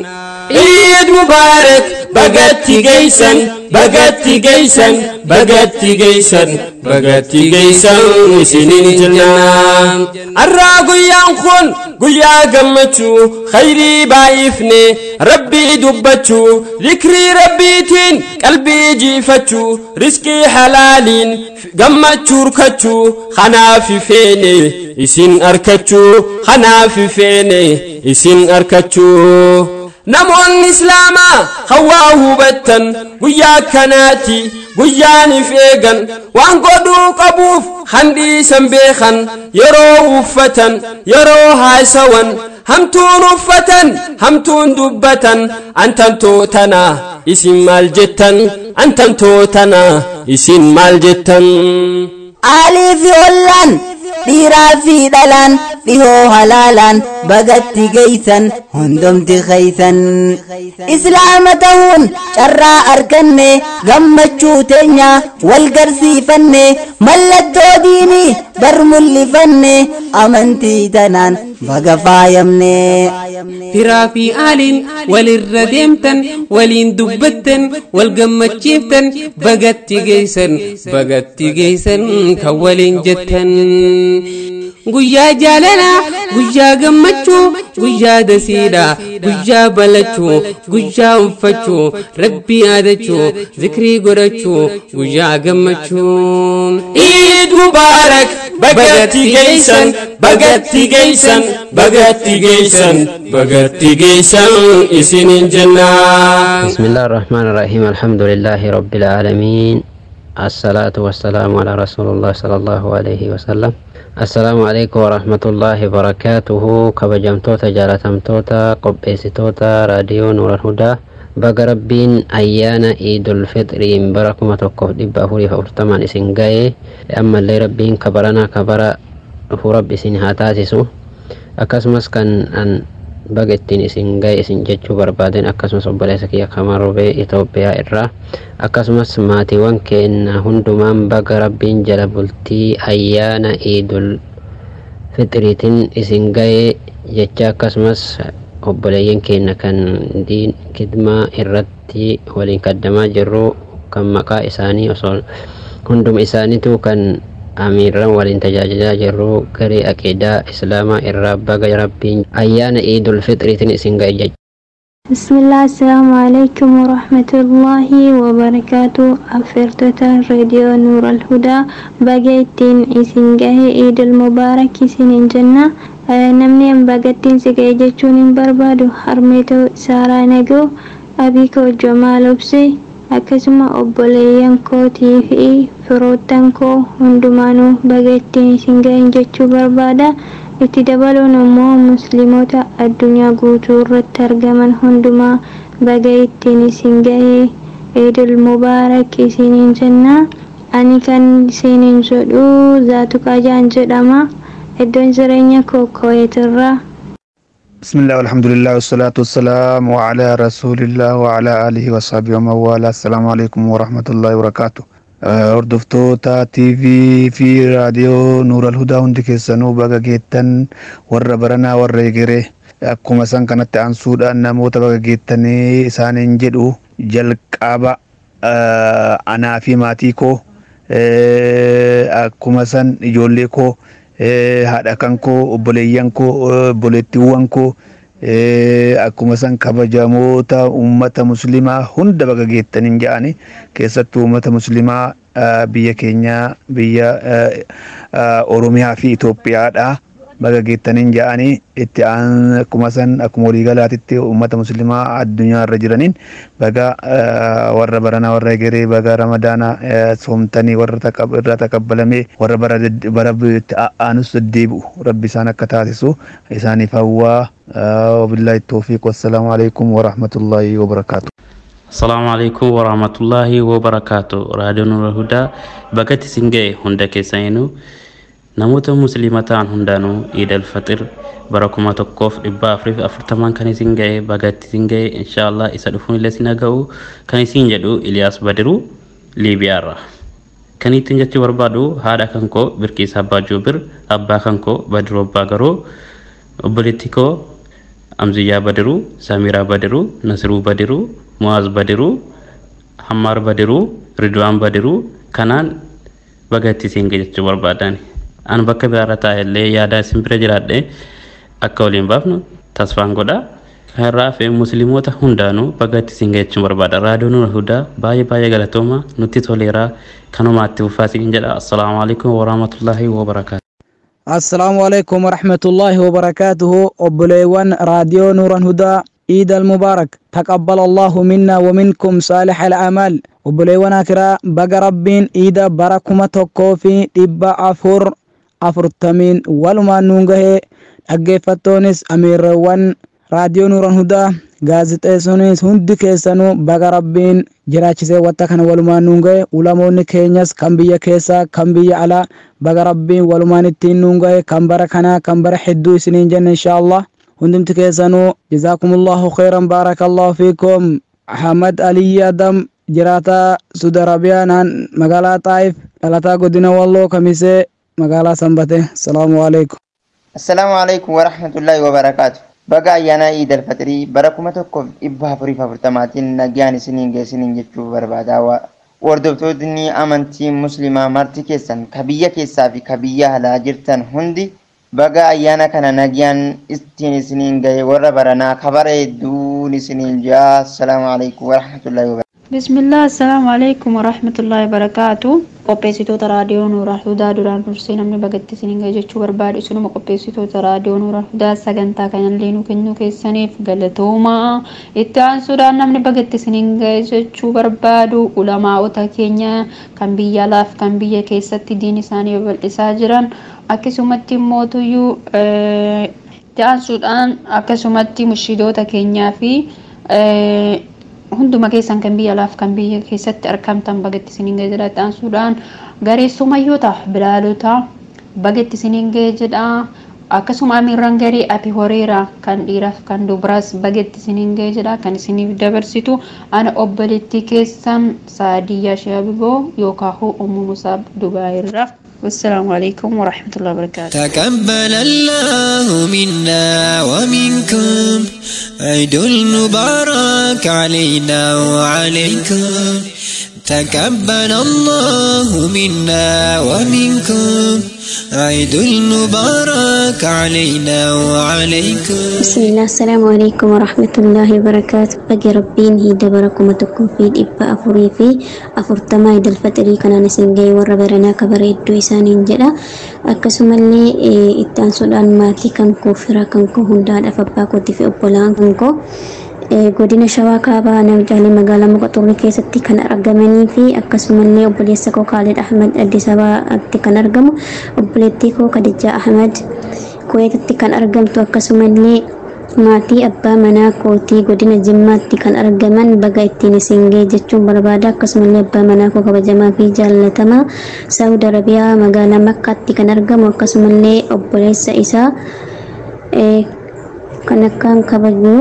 Eid Mubarak bagatti geessan bagatti geessan bagatti geessan bagatti geessan isinin jennaan. Arraa guyyaan kun guyyaa gammachuu khayrii baay'ifne rabbii dubbachuu zikrii rabbiitiin qalbii jiifachuu riskii halaaliin gammachuu hirkachuu kanaaf feene isin arkachuu kanaaf feene isin arkachuu. Namoonni Islaamaa hawaa hubattan guyyaa akkanaati guyyaaniif eegan waan godhuu qabuuf handhiisan beekan yeroo uffatan yeroo haasawan hamtuun uffatan hamtuun dubbatan antan tootana isin maal jettan antan tootana isin maal jettan. Alii fi ollaan dhiiraa fi dhalaan dhihoo halaalaan bagatti geeysan hundomti keeysan islaama ta'uun carraa arganne gammachuu teenya wal garsiifanne mallattoo diinii bar mul'ifanne amantii tanaan baga faayamne. Firaa fi aaliin walirra deemtan waliin dubbattan wal gammachiiftan bagatti geeysan bagatti geeysan kan waliin jettan. guyyaa jaalalaa guyyaa gammachuu guyyaa dasiidha guyyaa balachuu guyyaa uffachuu rabbii yaadachuu zikrii godhachuu guyyaa gammachuu. Eid Mubarak bagatti geessan bagatti geessan bagatti geessan bagatti geessan isinin jennaan. بسم الله الرحمن الرحيم الحمد لله رب العالمين الصلاة والسلام على رسول الله صلى الله عليه وسلم السلام عليكم ورحمة الله وبركاته كبجمتوتا جالتمتوتا قبيسيتوتا راديو نور الهدى baga rabbiin ayyaana iidul fixriin bara kuma tokkoof dhibba afurii afurtamaan isin ga'e ammallee rabbiin kabaranaa kabara dhufuu rabbi isin haa taasisu akkasumas kan an baga ittiin isin ga'e isin jechuu barbaaden akkasumas obboleessa kiyya kamarubee Itoophiyaa irraa akkasumas maatiiwwan keenya hundumaan baga rabbiin jala bultii ayyaana iidul fixriitiin isin ga'e jecha akkasumas obboleeyyan keenya kan diin kidmaa irratti waliin kaddamaa jirru kan maqaa isaanii osoo hunduma isaaniitu kan amiirran waliin tajaajilaa jirru garee aqiidaa islaamaa irraa baga rabbiin ayyaana iidul fixriitiin isin ga'e jecha. بسم الله السلام عليكم ورحمة الله وبركاته أفرتتا راديو نور الهدى بقيتين إسنجاه عيد المبارك سنين جنة namni bagattiin si ga'e jechuun hin barbaadu harmee ta'uu saaraa nagoo abii koo jamaal obsee akkasuma obboleeyyan kootii fi firoottan koo hundumaanuu bagattiin isin ga'e jechuu barbaada itti dabaluun immoo musliimoota addunyaa guutuu irratti argaman hundumaa baga ittiin isin ga'e eidul mubaarak isiniin jennaa ani kan isiniin jedhu zaatu qaajaan jedhama iddoon jireenya koo kooyetirraa بسم الله والحمد لله والصلاة والسلام على رسول الله وعلى آله وصحبه ومن والاه السلام عليكم ورحمة الله وبركاته hordoftoota TV fi raadiyoo Nuura Alhudaa hundi keessanuu baga geettan warra baranaa warra egeree akkuma san kanatti aansuudhaan namoota baga geettanii isaaniin jedhu jalqaba anaa fi maatii koo akkuma san ijoollee koo haadha kan koo obboleeyyan koo obboleettiiwwan koo akkuma san kabajamoota ummata muslimaa hunda baga geettaniin jedhani keessattuu ummata muslimaa biyya keenya biyya oromiyaa fi Itoophiyaadha baga geettaniin jedhani itti akkuma san akkuma waliigalaatitti ummata muslimaa addunyaa irra jiraniin baga warra baranaa warra egeree baga ramadaana soomtanii warra irraa taqabbalamee warra bara aanus deddeebi'u rabbi isaan akka taasisu isaaniif hawwaa وبالله التوفيق والسلام عليكم ورحمة الله وبركاته السلام عليكم ورحمة الله وبركاته راديو نور الهدى بقت سنجي هندا كيسينو namoota musliima ta'an hundaanuu iid alfaxir bara kuma tokkoof dhibba afuriif afurtamaan kan isin ga'e bagatti isin ga'e inshaallah isa dhufuun illee isin ga'u kan isin jedhu Iliyaas Badiruu Liibiyaarra. Kan ittiin jechuu barbaadu haadha kan koo Birkiisa Abbaa Joobir abbaa kan koo Badiruu Abbaa Garoo obboleettii koo Amziyyaa Badiruu Samiraa Badiruu Nasiruu Badiruu Muwaaz Badiruu Hammaar Badiruu Ridwaan Badiruu kanaan bagatti isin ga'e jechuu barbaadani. an bakka biraarra taa'ellee yaada isin bira jiraadhe akka waliin baafnu tasfaan godha kanarraa fi musliimoota hundaanuu bagatti isin ga'echuun barbaada raadiyoo nura hudaa baay'ee baay'ee galatooma nutti toleeraa kanumaatti uffaa isin jedha assalaamu alaikum warahmatullaahi wabarakaatu السلام عليكم ورحمة الله وبركاته أبليوان راديو نورا هدى عيد المبارك تقبل الله منا ومنكم صالح الأعمال أبليوان أكرا بقى ربين عيد بركم توقوفي إبا أفور afurtamiin walumaan nuun gahee dhaggeeffattoonis amiirreewwan raadiyoo nuuran hudaa gaazixeessonis hundi keessanuu baga rabbiin jiraachisee watta kana walumaan nuun gahe ulamoonni keenyas kan biyya keessaa kan biyya alaa baga rabbiin walumaan ittiin nuun gahe kan bara kanaa kan bara hedduu isiniin jenne inshaallah hundumti keessanuu jazaakumullahu khairan baarakallahu fiikum ahmad aliyyi adam jiraataa suudi arabiyaa naan magaalaa xaayif dhalataa godina walloo kamisee magaalaa sanbate salaamu alaikum assalaamu alaikum warahmatullaahi wabarakaatu baga ayyaanaa iid alfaxirii bara kuma tokkoof dhibba afuriif afurtamaatiin nagaan isiniin geessiniin jechuu barbaadaa hordoftoonni amantii muslimaa marti keessan ka biyya keessaa fi ka biyya alaa jirtan hundi baga ayyaana kana nagaan ittiin isiniin gahe warra baranaa kabara hedduun isiniin jaa assalaamu alaikum warahmatullaahi wabarakaatu bismillah assalaamu alaikum warahmatullaahi wabarakaatu qopheessitoota raadiyoo nuuraa hudaa duraan dursee namni bagatti isiniin gahe jechuu barbaadu isinuma qopheessitoota raadiyoo nuuraa hudaa sagantaa kanallee nu kennuu keessaniif galatoomaa itti aansuudhaan namni bagatti isiniin gahe jechuu barbaadu ulamaa'ota keenya kan biyya alaaf kan biyya keessatti diin isaanii babal'isaa jiran akkasumatti immoo tuyyuu itti aansuudhaan akkasumatti mushiidota keenyaa fi hunduma keessan kan biyya alaaf kan biyya keessatti argamtan bagatti isiniin ga'e jedha aansuudhaan gareessumayyoota bilaalota bagatti isiniin ga'e jedha akkasuma amiirran garii ati horeera kan dhiiraaf kan dubaraas bagatti isiniin ga'e jedha kan isiniif dabarsitu ana obboleettii keessan saadiyyaa shaabiboo yookaan ummu musaab dubaayirra والسلام عليكم ورحمة الله وبركاته تقبل الله منا ومنكم عيد المبارك علينا وعليكم تقبل الله منا ومنكم عيد المبارك علينا وعليكم بسم الله السلام عليكم ورحمة الله وبركاته بقي ربين هي دبركم تكون في إبا أفوري في أفرتما إد الفتري كان نسنجي وربرنا كبر إدو إسان جدا أكسم اللي إتان سودان ماتي كان كوفرا كان كو هنداد أفبا كوتي في أبولان كان كو godina shawaa kaabaa namjaalee magaalaa moqoxorri keessatti kan argamanii fi akkasumallee obboleessa koo Kaalid Ahmad Addis Ababaatti kan argamu obboleettii koo Kadijaa Ahmad Kuweetatti kan argamtu akkasumallee maatii abbaa manaa kootii godina jimmaatti kan argaman baga ittiin isin ga'e jechuun barbaada akkasumallee abbaa manaa koo kabajamaa fi jaallatamaa saawud arabiyaa magaalaa makkaatti kan argamu akkasumallee obboleessa isaa kan akkaan kabaju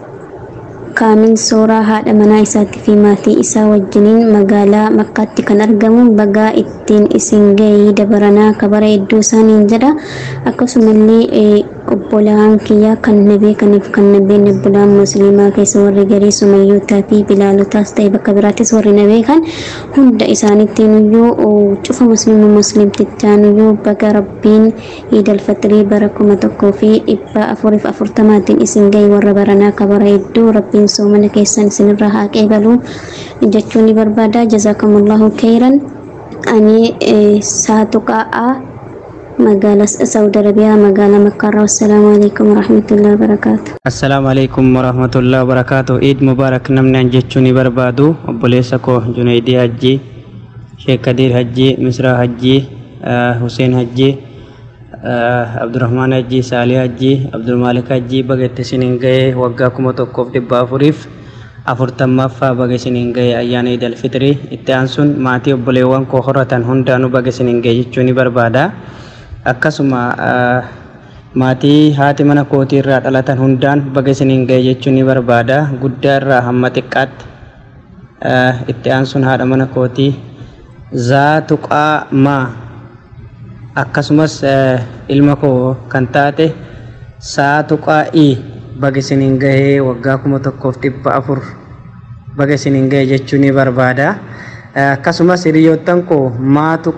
kaamil sooraa haadha manaa isaatii fi maatii isaa wajjiniin magaalaa makkaatti kan argamu bagaa ittiin isin ga'ee dabaranaa kabara iddoo isaaniin jedha akkasumallee obbolaan kiyyaa kan na beekaniif kan na beekne obbolaan musliimaa keessa warri garii sumayyootaa fi bilaalotaas ta'e bakka biraattis warri na beekan hunda isaanittiin iyyuu cufa musliima muslimtichaan iyyuu baga rabbiin iidal fatirii bara kuma tokkoo fi dhibba afuriif afurtamaatiin isin ga'e warra baranaa kabara iddoo rabbiin soomana keessan isinirraa haa qeebalu jechuun ni barbaada jazaakumullahu khayran ani saatu qa'aa magaalaa saudi arabiyaa magaalaa makkaarraa wassalaamu alaikum warahmatullahi wabarakaatu assalaamu alaikum warahmatullahi wabarakaatu iid mubaarak namni an jechuu ni barbaadu obboleessa koo junaydii hajjii sheek kadiir hajjii misraa hajjii huseen hajjii abdurrahmaan hajjii saalii hajjii abdulmaalik hajjii baga itti isiniin ga'ee waggaa kuma tokkoof dhibba afuriif afurtammaffaa baga isiniin ga'ee ayyaana iid alfitrii itti aansuun maatii obboleewwan koo horatan hundaanuu baga isiniin ga'e jechuu ni barbaada akkasuma maatii haati mana kootii irraa dhalatan hundaan baga isiniin ga'e jechuu ni barbaada guddaa irraa hamma xiqqaatti itti aansuun haadha mana kootii zaatu qaamaa akkasumas ilma koo kan taate saatu qaa'ii baga isiniin ga'ee waggaa kuma tokkoof dhibba afur baga isiniin ga'e jechuu ni barbaada akkasumas hiriyoottan koo maatu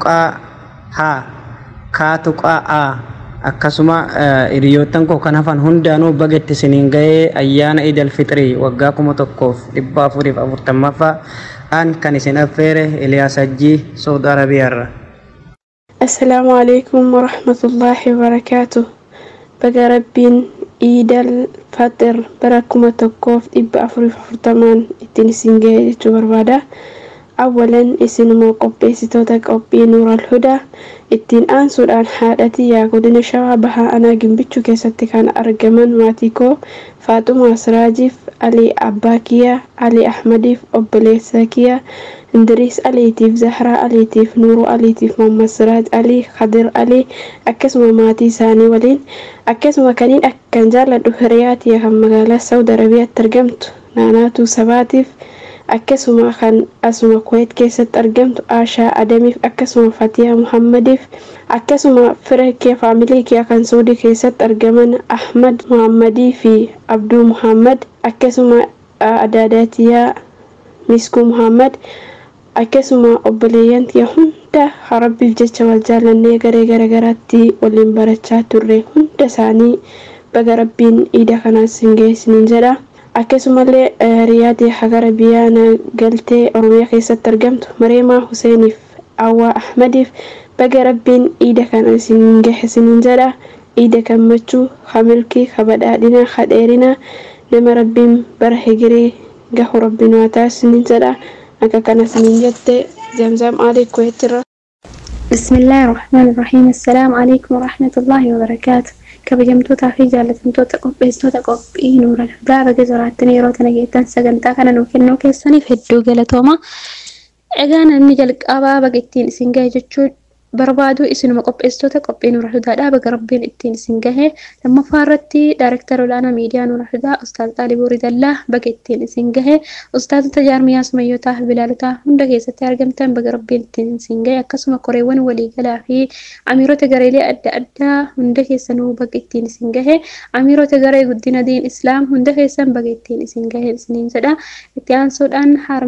haa kaatu qa'aa akkasuma hiriyoottan koo kan hafan hundaanuu baga itti isiniin ga'ee ayyaana iid alfixrii waggaa kuma tokkoof dhibba afuriif afurtammaffaa an kan isin affeere Eliyaas Hajjii Saudi Arabiyaarra. السلام عليكم ورحمة الله وبركاته بقى ربين عيد الفطر بركم تكوف إبا أفري فرطمان إتني سنجي بربادة أولا إسنمو قبي ستوتا قبي نور الهدى ittiin aansuudhaan haadhati yaa godina shawaa bahaa anaa gimbichuu keessatti kan argaman maatii koo faaxumaa siraajiif alii abbaa kiyyaa alii ahmadiif obboleessa kiyyaa indiriis aliitiif zahraa aliitiif nuuruu aliitiif mohammad siraaj alii kadir alii akkasuma maatii isaanii waliin akkasuma kaniin akkan jaalladhu hiriyaatiya kan magaalaa saudi arabiyaatti argamtu naanaatuu sabaatiif akkasuma kan asuma kuweet keessatti argamtu aashaa adamiif akkasuma fatiyaa muhammadiif akkasuma fira kee faamilii kee kan suudii keessatti argaman ahmad muhammadii fi abduu muhammad akkasuma adaadaatiyaa miskuu muhammad akkasuma obboleeyyan kee hunda rabbiif jecha wal jaallannee garee garagaraatti waliin barachaa turre hunda isaanii baga rabbiin iida kanaas hin geessiniin jedha. akkasumallee riyaadii hagara biyyaana galtee oromiyaa keessatti argamtu mareemaa huseeniif awwaa ahmadiif baga rabbiin iida kana isin gahesiniin jedha iida gammachuu hamilkii kabadhaadhina kadheerina nama rabbiin bara higirii gahu rabbiin waa taasisiniin jedha akka kana isiniin jette zamzam alii kuweettirra بسم الله الرحمن الرحيم السلام عليكم ورحمة الله وبركاته kabajamtootaa fi jaallatamtoota qopheessitoota qophii nuura alhudaa baga jiraatanii yeroo tana geettan sagantaa kana nuu kennuu keessaniif hedduu galatooma. Egaa namni jalqabaa baga ittiin isin gahe jechuun barbaadu isinuma qopheessitoota qophii nuura alhudaadha baga rabbiin ittiin isin gahe lammaffaa irratti daayirektara olaanaa miidiyaa nuura alhudaa ustaaz xaalibuu ridallaa baga ittiin isin gahe ustaazota jaarmiyaa sumayyotaa fi bilaalotaa hunda keessatti argamtan baga rabbiin ittiin isin gahe akkasuma koreewwan waliigalaa fi amiirota gareelee adda addaa hunda keessanuu baga ittiin isin gahe amiirota garee guddina diin islaam hunda keessan baga ittiin isin gahe isiniin jedha itti aansuudhaan harme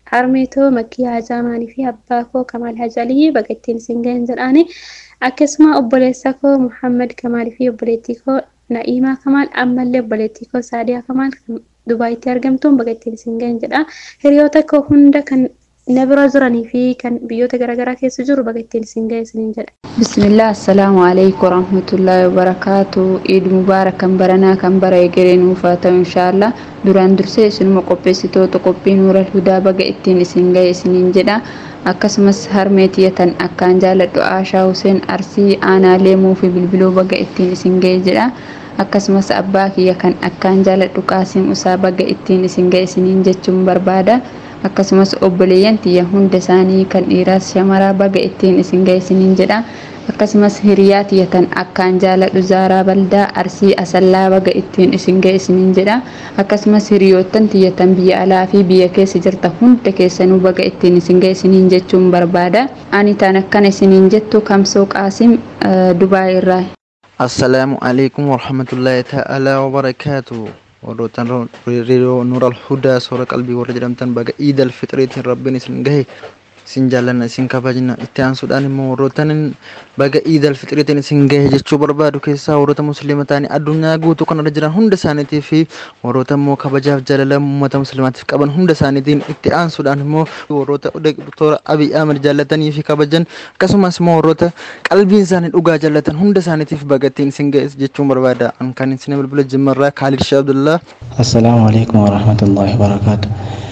harmeetoo makkii hajaamaanii fi abbaa koo kamaal hajalii baga ittiin isin gahan jedhaani akkasuma obboleessa koo muhammad kamaalii fi obboleettii koo na'iimaa kamaal ammallee obboleettii koo saadiyaa kamaal dubaayitti argamtuun baga ittiin isin gahan jedha hiriyoota koo hunda kan na bira jiranii fi kan biyyoota garaagaraa keessa jiru baga ittiin isin gahe isiniin jedha. bismillah assalaamu alaikum warahmatullaahi wabarakaatu iid mubaarak kan baranaa kan bara egeree nuuf haa ta'u inshaallah duraan dursee isinuma qopheessitoota qophii nuural hudaa baga ittiin isin gahe isiniin jedha akkasumas harmee tiyyatan akkaan jaaladhu aashaa huseen arsii aanaa leemuu fi bilbiluu baga ittiin isin gahe jedha akkasumas abbaa kiyya kan akkaan jaaladhu qaasiim usaa baga ittiin isin gahe isiniin jechuun barbaada akkasumas obboleeyyan tiyya hunda isaanii kan dhiiraas shamaraa baga ittiin isin gahe isiniin jedha akkasumas hiriyaa tiyyatan akkaan jaaladhu zaaraa baldaa arsii asallaa baga ittiin isin gahe isiniin jedha akkasumas hiriyoottan tiyyatan biyya alaa fi biyya keessa jirta hunda keessanuu baga ittiin isin gahe isiniin jechuun barbaada ani taan akkana isiniin jettu kamsoo qaasim dubaay irraa assalaamu alaikum warahmatullaahi ta'aalaa wabarakaatu warroottan reediyoo nuura alhudaa soora qalbii warra jedhamtan baga iid alfixiriitiin rabbiin isin gahe isin jaallanna isin kabajna itti aansuudhaan immoo warroottan baga iid alfixiriitiin isin gahe jechuu barbaadu keessaa warroota musliima ta'anii addunyaa guutuu kanarra jiran hunda isaaniitii fi warroota immoo kabajaaf jaalala uummata musliimaatiif qaban hunda isaaniitiin itti aansuudhaan immoo warroota doktora abiy ahmed jaallatanii fi kabajan akkasumas immoo warroota qalbiin isaanii dhugaa jaallatan hunda isaaniitiif baga ittiin isin gahe jechuun barbaada an kan isin bilbila jimmarraa kaalid shee abdullaa assalaamu alaikum warahmatullaahi wabarakaatu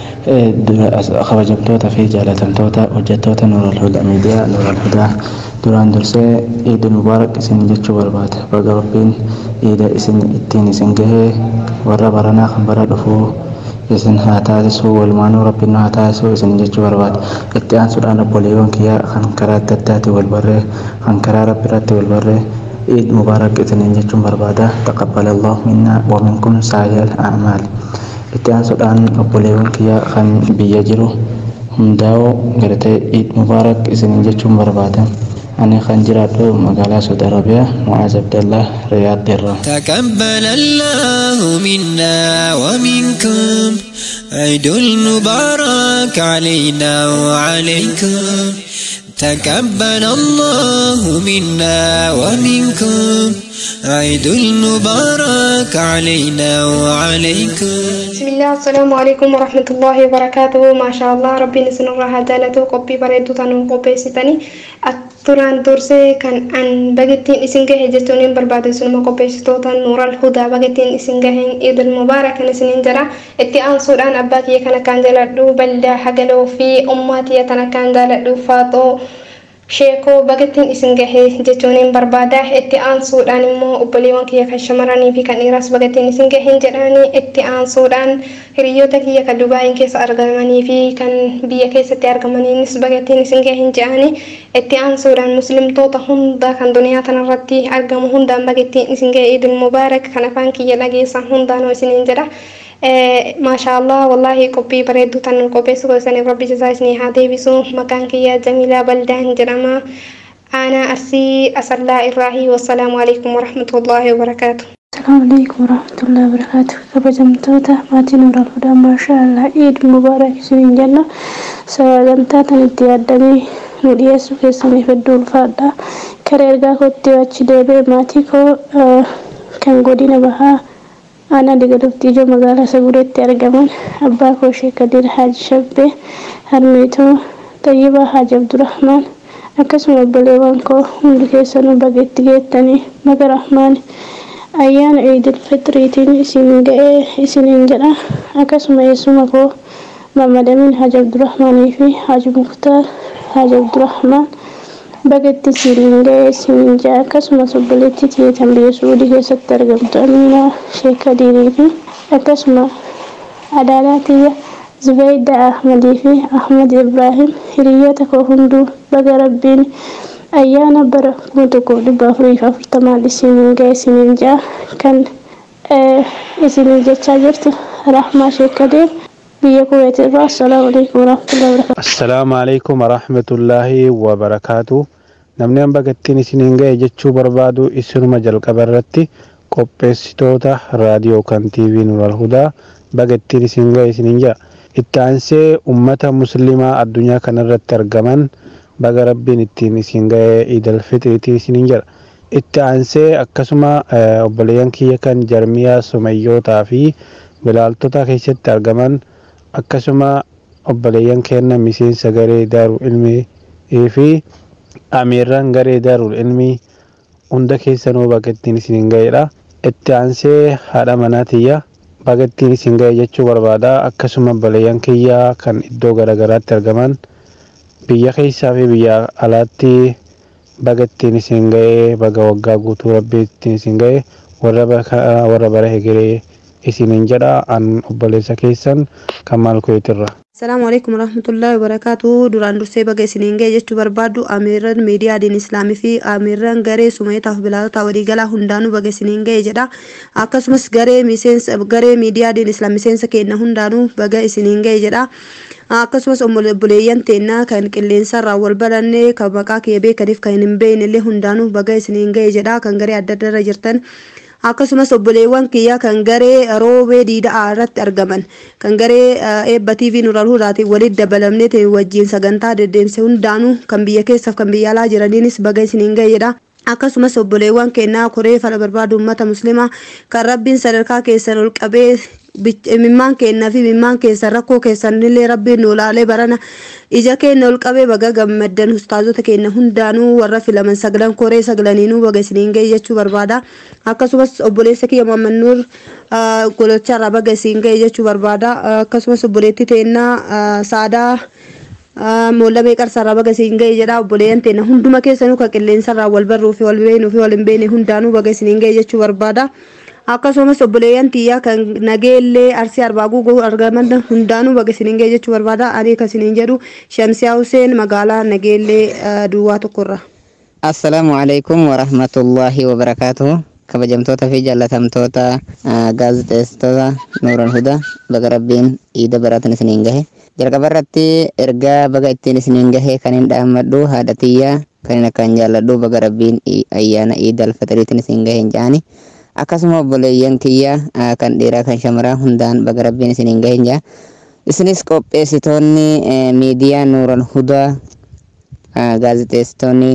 kabajamtoota fi jaalatamtoota hojjettoota nuural hudaa miidiyaa nuural hudaa duraan dursee iidi mubaarak isin jechuu barbaada baga rabbiin iida isin ittiin isin gahee warra baranaa kan bara dhufuu isin haa taasisuu walumaanuu rabbiin haa taasisuu isin jechuu barbaada itti aansuudhaan obboleewwan kiyyaa kan karaa adda addaatti wal barree kan karaa rabbi irratti wal barree عيد مبارك إثنين جتشم بربادة تقبل الله منا ومنكم سائر الأعمال itti aansuudhaan obboleewwan kiyya kan biyya jiru hundaa'u gartee iid mubaarak isinin jechuun barbaadan ani kan jiraadhu magaalaa saudi arabiyaa mu'aaz abdallah riyaad irraa تقبل الله منا ومنكم عيد المبارك علينا وعليكم تقبل الله منا ومنكم عيد المبارك علينا وعليكم بسم الله السلام عليكم ورحمة الله وبركاته ما شاء الله ربي نسن الله جالته قبي بريدو تنو قبي ستني أتران درسي كان عن بقتين إسنجه جتونين برباد سنما قبي ستوتن نور الهدى بقتين إسنجه عيد المبارك نسنين جرا اتئان سودان أباكي كان كان جالدو بلدا حقلو في أماتي يتنا كان جالدو فاتو sheekoo bagattiin isin gahee jechuuniin barbaada itti aansuudhaan immoo obboleewwan kiyya kan shamarranii fi kan dhiiraas bagattiin isin gaheen jedhanii itti aansuudhaan hiriyoota kiyya kan dubaayin keessa argamanii fi kan biyya keessatti argamaniinis bagattiin isin gaheen jedhanii itti aansuudhaan muslimtoota hunda kan duniyaa tanarratti argamu hundaan bagattiin isin gahee idil mubaarak kan afaan kiyya dhageessan hundaanoo isiniin jedha. ما شاء الله والله قبي بريدو تن قبي سوى سنة ربي جزايسني هذه بسو مكان كيا جميلة بلدان جرما أنا أرسي أسلا إراهي والسلام عليكم ورحمة الله وبركاته السلام عليكم ورحمة الله وبركاته kabajamtoota maatii nuural hudaa maashaa allah iid mubaarak isiniin jenna sagantaa tan itti yaadamee nu dhiyeessu keessaniif hedduu ulfaadha karaa ergaa kootti achi deebee maatii koo kan godina bahaa aanaa digaluftii ijoo magaalaa sagureetti argaman abbaa koo sheek kadir haaji shabbee harmeetoo tayyibaa haaji abdurahmaan akkasuma obboleewwan koo hundi keessanuu bageetti geettanii maga rahmaan ayyaana iidil fitriitiin isin ga'ee isiniin jedha akkasuma eessuma koo mamadamin haaji abdurahmaanii fi haaji muktaar haaji abdurahmaan bageetti isiniin ga'ee isiniin jedha akkasumas obboleettii tiyeetan biyya suudii keessatti argamtu amiinaa sheek kadiirii fi akkasuma adaalaa tiyya zubayda ahmadii fi ahmad ibraahim hiriyoota koo hunduu baga rabbiin ayyaana bara kuma tokko dhibba afurii fi afurtamaan isiniin ga'e isiniin ja'a kan isiniin jechaa jirtu rahmaa sheek kadiir biyya kuweet irraa assalaamu alaikum warahmatullahi wabarakatuh assalaamu alaikum warahmatullaahi wabarakaatu namni an bagattiin isiniin ga'e jechuu barbaadu isinuma jalqaba irratti qopheessitoota raadiyoo kan tiivii nural hudaa bagattiin isin ga'e isiniin ja'a itti aansee ummata muslimaa addunyaa kanarratti argaman baga rabbiin ittiin isin ga'ee iidal fixriitiin isiniin jedha itti aansee akkasuma obboleeyyan kiyya kan jarmiyaa sumayyootaa fi bilaaltota keessatti argaman akkasuma obboleeyyan kenna miseensa garee daaru ilmii fi amiirran garee daaru ilmii hunda keessanuu baga ittiin isin ga'eedha itti aansee haadha manaa tiyya baga ittiin isin ga'e jechuu barbaada akkasuma obboleeyyan kiyyaa kan iddoo garaagaraatti argaman biyya keessaa fi biyya alaatti baga ittiin isin ga'e baga waggaa guutuu rabbii ittiin isin ga'e warra bara hegeree isiniin jedha an obboleessa keessan kan maal kuyeetirra. Salaamu alaikum warahmatullahi wabarakatuh duraan dursee baga isiniin ga'e jechuu barbaaddu amiirran miidiyaa diin islaamii fi amiirran garee sumayitaaf bilaalota waliigalaa hundaanuu baga isiniin ga'e jedha akkasumas garee miseensa garee miidiyaa diin islaam miseensa kenna hundaanuu baga isiniin ga'e jedha akkasumas obboleeyyan teennaa kan qilleensarraa wal baranne kan maqaa kee beekaniif kan hin beekne illee hundaanuu baga isiniin ga'e jedha kan garee adda addarra jirtan akkasumas obboleewwan kiyyaa kan garee roobee diidaa irratti argaman kan garee eebba tv nural hudaatiin walitti dabalamnee wajjiin sagantaa deddeemse hundaanuu kan biyya keessaaf kan biyya alaa jiraniinis baga isiniin ga'e jedha akkasumas obboleewwan keenyaa koree fala barbaadu ummata muslimaa kan rabbiin sadarkaa keessan ol qabee mimmaan keennaa fi mimmaan keessan rakkoo keessan illee rabbiin nu ilaalee barana ija keenya ol qabee baga gammaddan ustaazota keenya hundaanuu warra filaman sagalan koree sagalaniinuu baga isiniin ga'e jechuu barbaada akkasumas obboleessa kiyya Muhammad Nuur golocharraa baga isiniin ga'e jechuu barbaada akkasumas obboleetti teennaa saadaa moolamee qarsaarraa baga isiniin ga'e jedha obboleeyyan teenya hunduma keessanuu kan qilleensarraa wal barruu fi wal beeknuu fi wal hin beekne hundaanuu baga isiniin ga'e jechuu barbaada. akkasumas obboleeyyan tiyyaa kan nageellee arsii arbaaguu argaman hundaanuu baga isiniin ga'e jechuu barbaada ani kan isiniin jedhu shamsiyaa huseen magaalaa nageellee duwwaa tokkorra. assalaamu alaikum warahmatullaahi wabarakaatuhu kabajamtoota fi jaalatamtoota gaazexeessitoota nuuran hudaa baga rabbiin iida baratan isiniin gahe jalqaba irratti ergaa baga ittiin isiniin gahe kan hin dhaammadhu haadha tiyyaa kan hin akkaan jaalladhu baga rabbiin ayyaana iida alfatariitiin isiniin gahe hin jaani akkasuma obboleeyyan kiyya kan dhiiraa kan shamaraa hundaan baga rabbiin isiniin gahe hin jaa isinis qopheessitoonni miidiyaa nuuran hudaa gaazexeessitoonni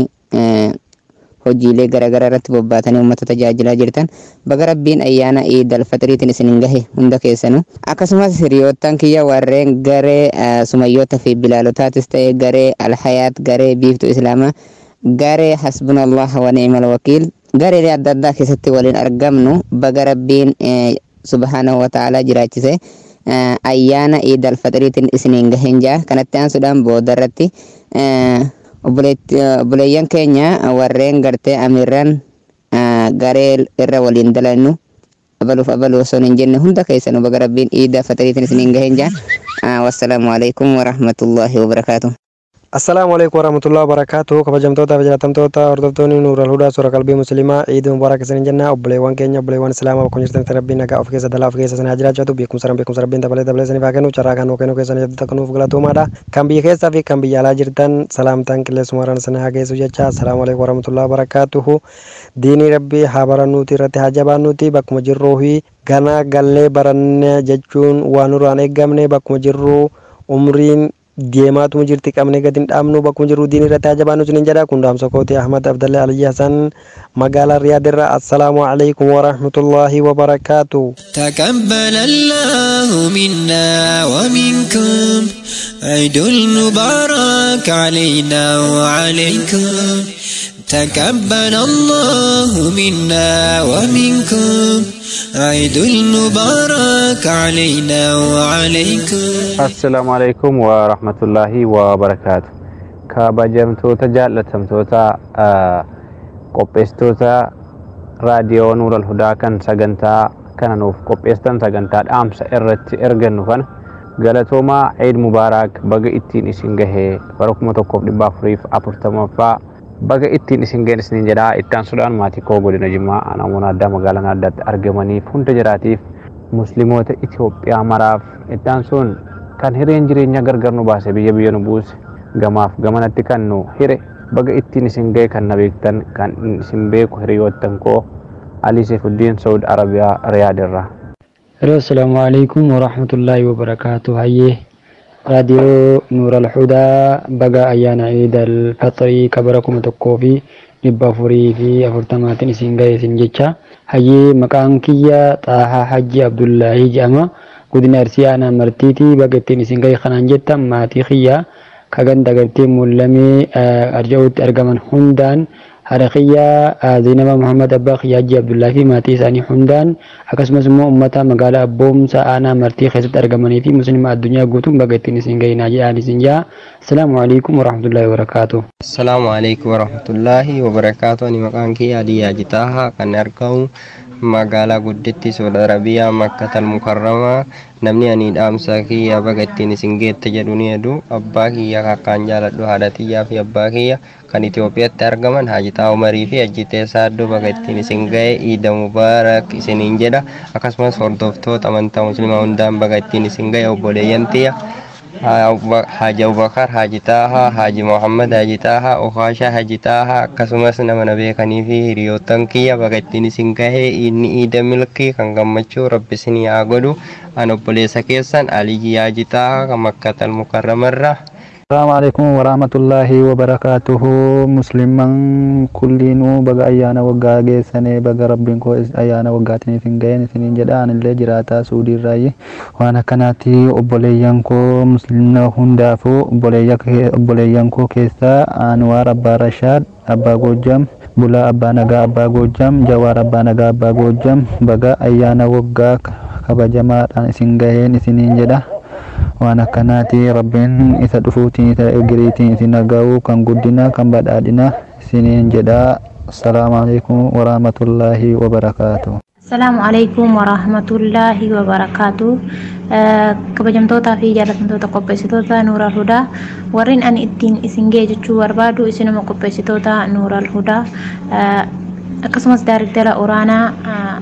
hojiilee garaagaraa irratti bobbaatanii uummata tajaajilaa jirtan baga rabbiin ayyaana iid alfaxiriitiin isiniin gahe hunda keessanuu akkasumas hiriyoottan kiyya warreen garee sumayyoota fi bilaalotaatis ta'e garee alhayaat garee biiftuu islaamaa garee hasbunallah wa ni'mal wakiil gareelee adda addaa keessatti waliin argamnu baga rabbiin subhaanahu wa ta'aalaa jiraachise ayyaana iid alfaxiriitiin isiniin gahen jaa kanatti aansuudhaan booda irratti obboleeyyan keenya warreen gartee amiirran garee irra waliin dalannu abaluuf abaluu osoo hin jenne hunda keessanuu baga rabbiin iida fatariitiin isiniin gahen jaa wassalaamu alaikum warahmatullaahi wabarakaatuh assalaamu alaikum warahmatullahi wabarakaatu kabajamtoota fi jaallatamtoota hordoftoonni nuural hudaa suura qalbii muslimaa ciidii mubaarak isiniin jenna obboleewwan keenya obboleewwan islaamaa bakka jirtanitti rabbiin nagaa of keessa dalaa of keessa sana jiraachatu beekumsa beekumsa rabbiin dabalee dabalee saniif haa kennu carraa kan kennuu keessan jette kanuuf galatoomaadha kan biyya keessaa fi kan biyya alaa jirtan salaamtaan qilleessumaraan sana haa geessu jecha assalaamu alaikum warahmatullahi wabarakaatuhu diinii rabbii haa barannuuti irratti haa jabaannuuti bakkuma jirruu fi gana gallee baranne jechuun waan nurraan eeggamne bakkuma jirruu umriin deemaatuma jirti qabne gadi hin dhaabnu bakkuma jiru diin irratti hajabaanu sinin jedha kun dhaamsa kooti ahmad abdalle aliyyi hasan magaalaa riyaadirra assalaamu alaikum warahmatullaahi wabarakaatu تقبل الله منا ومنكم عيد المبارك علينا وعليكم تقبل الله منا ومنكم عيد المبارك علينا وعليكم assalaamu alaikum warahmatullaahi wabarakaatu kabajamtoota jaallatamtoota qopheessitoota raadiyoo nuural hudaa kan sagantaa kana nuuf qopheessitan sagantaa dhaamsa irratti ergannu kana galatoomaa ciid mubaarak baga ittiin isin gahee bara kuma tokkoof dhibba afuriif afurtamaffaa baga ittiin isin gaheen isiniin jedhaa ittaan sudhaan maatii koo godina jimmaa namoonni addaa magaalaa addaatti argamaniif hunda jiraatiif musliimoota Itoophiyaa maraaf ittaan sun kan hireen jireenya gargar nu baase biyya biyya nu buuse gamaaf gamanatti kan nu hire baga ittiin isin ga'e kan na beektan kan isin beeku hiriyoottan koo Ali Saifuddin Saud Arabiyaa Riyaadirraa. Hello, assalamu alaikum wa rahmatullahi wa barakatuh. Hayyee raadiyoo nuural hudaa baga ayyaana iidal fixrii kabara kuma tokkoo fi dhibba afurii fi afurtamaatiin isin ga'e isin jecha hayyee maqaan kiyya xaahaa hajji abdullaahii jedhama godina arsii aanaa martiitii baga ittiin isin ga'e kanaan jetta maatii kiyya kagan dagartee mul'amee arja'uutti argaman hundaan haadha kiyya Zainaba Muhammad Abbaa kiyya Hajji Abdullaa fi maatii isaanii hundaan akkasumas immoo uummata magaalaa Abboomsa aanaa martii keessatti argamanii fi musliima addunyaa guutuun baga ittiin isin ga'inaa jedhaan isin jaa. Asalaamu alaikum warahmatullahi wabarakaatu. Asalaamu alaikum warahmatullahi wabarakaatu. Ani maqaan kiyya Aliyyaa Jitaaha kan argamu magaalaa gudditti Saudi Arabiyaa Makkatal Mukarramaa namni ani dhaamsa kiyya baga ittiin isin geette jedhu ni jedhu abbaa kiyya kakkaan jaaladhu haadha kiyyaa fi abbaa kiyya kan Itoophiyaatti argaman Haajitaa Umarii fi Ajjitee Saaddoo baga ittiin isin ga'e Iida Mubaarak isiniin jedha akkasumas hordoftoota amantaa musliimaa hundaan baga ittiin isin ga'e obboleeyyan tiyya Haaji Abubakar Haaji Taahaa Haaji Muhammad Haaji Taahaa Okaashaa Haaji Taahaa akkasumas nama na beekanii fi hiriyoottan kiyya baga ittiin isin gahee inni iida milkii kan gammachuu rabbi isinii haa godhu an obboleessa keessan Aliyyi Haaji Taahaa kan makkatal mukarramarraa السلام عليكم ورحمة الله وبركاته مسلمان كلينو بغا أيانا وغا جيساني بغا ربين كو أيانا وغاتني فنجين سنين جدان اللي جراتا سودي الرأي وانا كناتي أبوليان كو مسلمنا هندافو أبوليان كو كيسا أنوار أبا رشاد أبا غوجام بلا أبا نغا أبا غوجام جوار أبا نغا أبا غوجام بغا أيانا وغا كبجماعة سنجين سنين جدا waan akkanaati rabbiin isa dhufuutiin isa egiriitiin isin dhaga'u kan guddina kan badhaadhina isiniin jedha assalaamu alaikum warahmatullaahi wabarakaatu Asalaamu alaikum warahmatullaahi wabarakaatu. Kabajamtootaa fi jaalatamtoota qopheessitoota Nuural Hudaa warreen ani ittiin isin ga'e jechuu barbaadu isinuma qopheessitoota Nuural Hudaa akkasumas daariktara oraanaa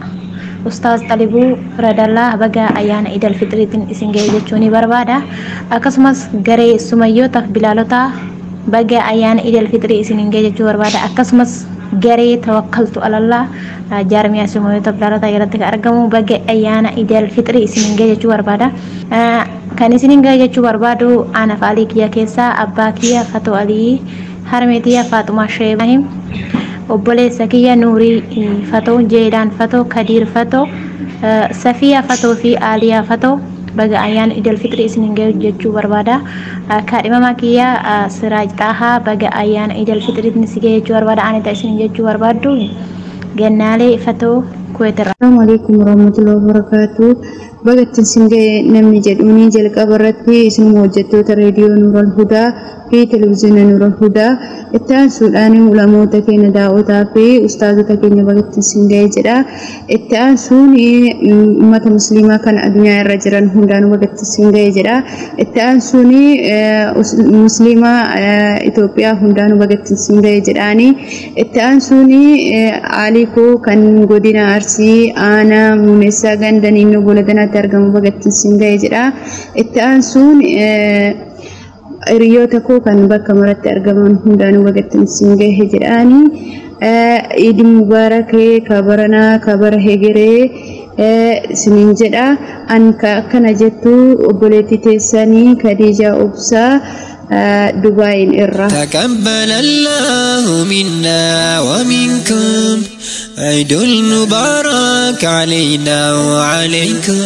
Ustaaz Xalibuu Radallaa baga ayyaana Idil Fitriitiin isin ga'e jechuu ni barbaada. Akkasumas garee sumayyootaaf bilaalotaa baga ayyaana Idil Fitrii isin ga'e jechuu barbaada. Akkasumas garee tawakkaltu alallaa jaarmiyaa sumayyootaaf bilaalotaa jalatti kan argamu baga ayyaana Idil Fitrii isin ga'e jechuu barbaada. Kan isin ga'e jechuu barbaadu Aanaf Alii kiyya keessaa abbaa kiyya Fatoo Alii harmee kiyya Faaxumaa Sheebahim. obboleessa kiyya nuurii fatoo jeedaan fatoo kadiir fatoo safiyaa fatoo fi aaliyaa fatoo baga ayyaana idil fitri isin ga'e jechuu barbaada kaadhimamaa kiyya siraaj xaahaa baga ayyaana idil fitri isin ga'e jechuu barbaada anita isin jechuu barbaaddu gannaalee fatoo kuweetirra. Assalamu alaikum warahmatullahi wabarakatuh. Baga ittiin isin ga'e namni jedhuuni jalqaba irratti isinuma hojjettoota reediyoo Nuural Hudaa fi televezyiina Nuural Hudaa itti aansuudhaan ulamoota keenya daa'otaa fi ustaazota keenya baga ittiin isin ga'e jedha. Itti aansuun uummata musliimaa kan addunyaa irra jiran hundaan baga ittiin isin ga'e jedha. Itti aansuun musliimaa Itoophiyaa hundaan baga ittiin isin ga'e jedhaani. Itti aansuun aalikoo kan godina Arsii aanaa muumeessaa ganda ninnoo goladanaatti argamu baga ittiin isin ga'e jedha. Itti aansuun hiriyoota koo kan bakka maratti argaman hundaanuu baga ittiin isin ga'e jedhaani. Iidi mubaarakee kabaranaa kabara hegeree isiniin jedha. An akkana jettu obboleettii teessanii Kadiijaa Obsaa دبي الرا تقبل الله منا ومنكم عيد المبارك علينا وعليكم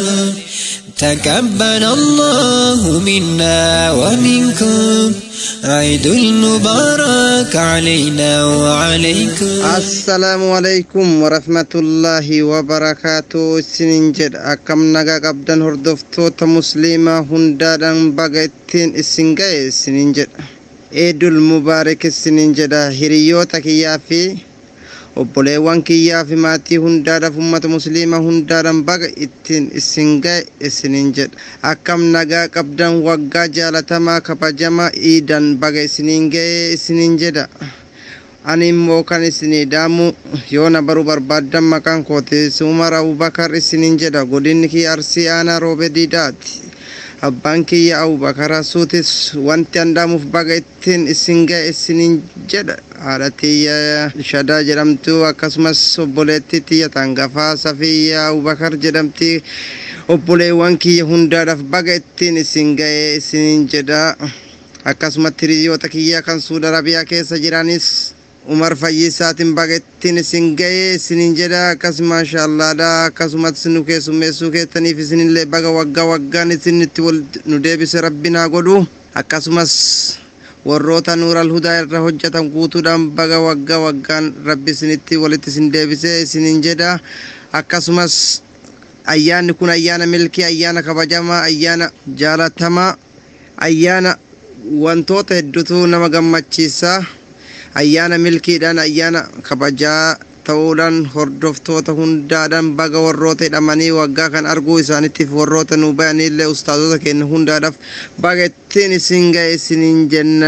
تقبل الله منا ومنكم عيد المبارك علينا وعليكم السلام عليكم ورحمة الله وبركاته سننجد أكم نغا قبدن هردفتوت مسلمة هندادن بغتين السنغي سننجد عيد المبارك سننجد هريوتك يا في obboleewwan kiyyaa fi maatii hundaadhaaf ummata musliima hundaadhaan baga ittiin isin ga'e isiniin jedha akkam nagaa qabdan waggaa jaalatamaa kabajamaa iidan baga isiniin ga'e isiniin jedha ani immoo kan isinii daamu yoo na baruu barbaaddan maqaan kooti umar abubakar isiniin jedha godinni kiyya arsii aanaa roobe diidaati abbaan kiyya abubakar suutis wanti andaamuuf baga ittiin isin ga'e isiniin jedha haadha tiyya shadaa jedhamtu akkasumas obboleettii tiyya tangafaa safiyya abubakar jedhamti obboleewwan kiyya hundaadhaaf baga ittiin isin ga'ee isiniin jedha akkasumatti hiriyoota kiyya kan suuda arabiyaa keessa jiranis umar fayyisaatiin baga ittiin isin ga'ee isiniin jedha akkas maashaallaadha akkasumas nu keessummeessuu keessaniif isinillee baga waggaa waggaan isinitti wal nu deebise rabbiin haa godhu akkasumas warroota nuural hudaa irra hojjetan guutuudhaan baga waggaa waggaan rabbi isinitti walitti isin deebisee isiniin jedha akkasumas ayyaanni kun ayyaana milkii ayyaana kabajamaa ayyaana jaalatamaa ayyaana wantoota hedduutu nama gammachiisa ayyaana milkiidhaan ayyaana kabajaa ta'uudhaan hordoftoota hundaadhaan baga warroota hidhamanii waggaa kan arguu isaanittiif warroota nu bayanillee ustaazota keenya hundaadhaaf baga ittiin isin ga'e isiniin jenna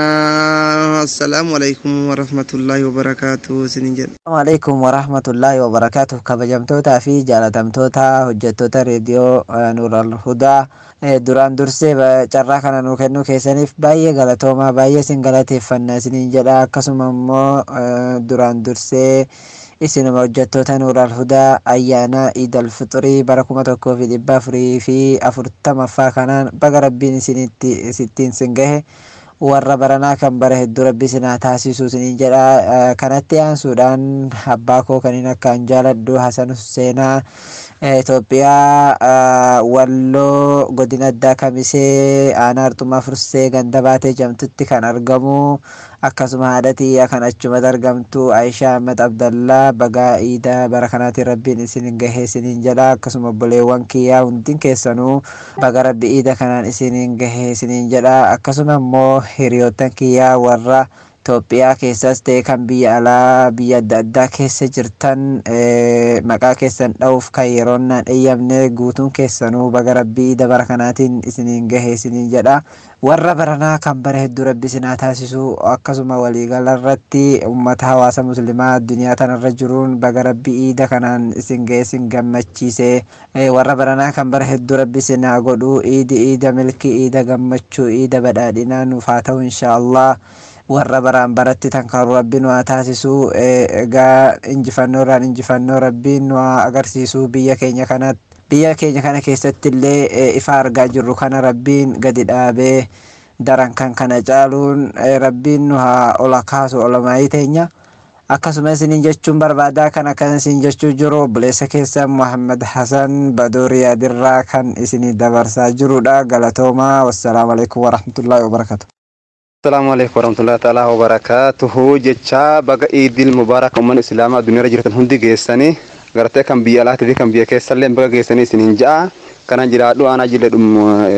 assalaamu alaikum warahmatullaahi wabarakaatu isiniin jenna Assalamu alaikum warahmatullahi wabarakatuh kabajamtootaa fi jaalatamtoota hojjettoota reediyoo eh, Nuural Hudaa eh, duraan dursee ba- carraa kana nuu kennuu keessaniif baay'ee galatoomaa baay'ee isin galateeffanna isiniin jedha akkasuma immoo eh, duraan dursee isinuma hojjettoota Nuural Hudaa ayyaana Iidal Fixurii bara kuma tokkoo fi dhibba afurii fi afurtamaffaa kanaan baga rabbiin isinitti isittiin sin gahe warra baranaa kan bara hedduu rabbi sinaa taasisu isiniin jedha Eh, kanatti aansuudhaan abbaa koo kaniin akkaan jaaladhu Hasan Husseenaa eh, Itoophiyaa eh, Walloo godina addaa Kamisee aanaa Arxumaa Fursee ganda baatee jamtutti kan argamu akkasuma haadha tiyyaa kan achumatti argamtu Aishaa Ahmed Abdallaa bagaa iidaa bara kanaatiin rabbiin isin gahee isiniin jedha akkasuma obboleewwan kiyyaa hundin keessanuu baga rabbi iida kanaan isiniin gahee isiniin jedha akkasuma immoo hiriyoottan kiyyaa warra Itoophiyaa keessas ta'e kan biyya alaa biyya adda addaa keessa jirtan eh, maqaa keessan dha'uuf kan yeroon naan eeyyamne guutuun keessanuu baga rabbii iida bara kanaatiin isiniin gahee isiniin jedha warra baranaa kan bara hedduu rabbi isinaa taasisu akkasuma waliigala irratti ummata hawaasa muslimaa addunyaa tanarra jiruun baga rabbii iida kanaan isin gahee isin gammachiise Eh, warra baranaa kan bara hedduu rabbi isinaa godhu iidi iida milkii iida gammachuu iida badhaadhinaa nuuf haa ta'u inshaallah warra baraan baratti tan kan rabbi nu haa taasisu eh, egaa injifannoo irraan injifannoo rabbiin nu haa agarsiisu biyya keenya kanatti biyya keenya kana keessatti illee eh, ifa argaa jirru kana rabbiin gadi dhaabee daran kan kana caaluun eh, rabbiin nu haa ola kaasu olamaayii teenya akkasuma isiniin jechuun barbaadaa kan akkas isin jechuu jiru obboleessa keessan Muhammad Hasan Badoorii Adirraa kan isinii dabarsaa jirudha galatoomaa wassalaamu alaikum warahmatullaahi wabarakatuh Assalamu alaikum warahmatullahi ta'ala wabarakatuhu jecha baga iidil mubaarak umman islaamaa addunyaarra jirtan hundi geessanii gartee kan biyya alaatii fi kan biyya keessallee baga geessanii isiniin ja'a kanan jiraadhu aanaa jille dhum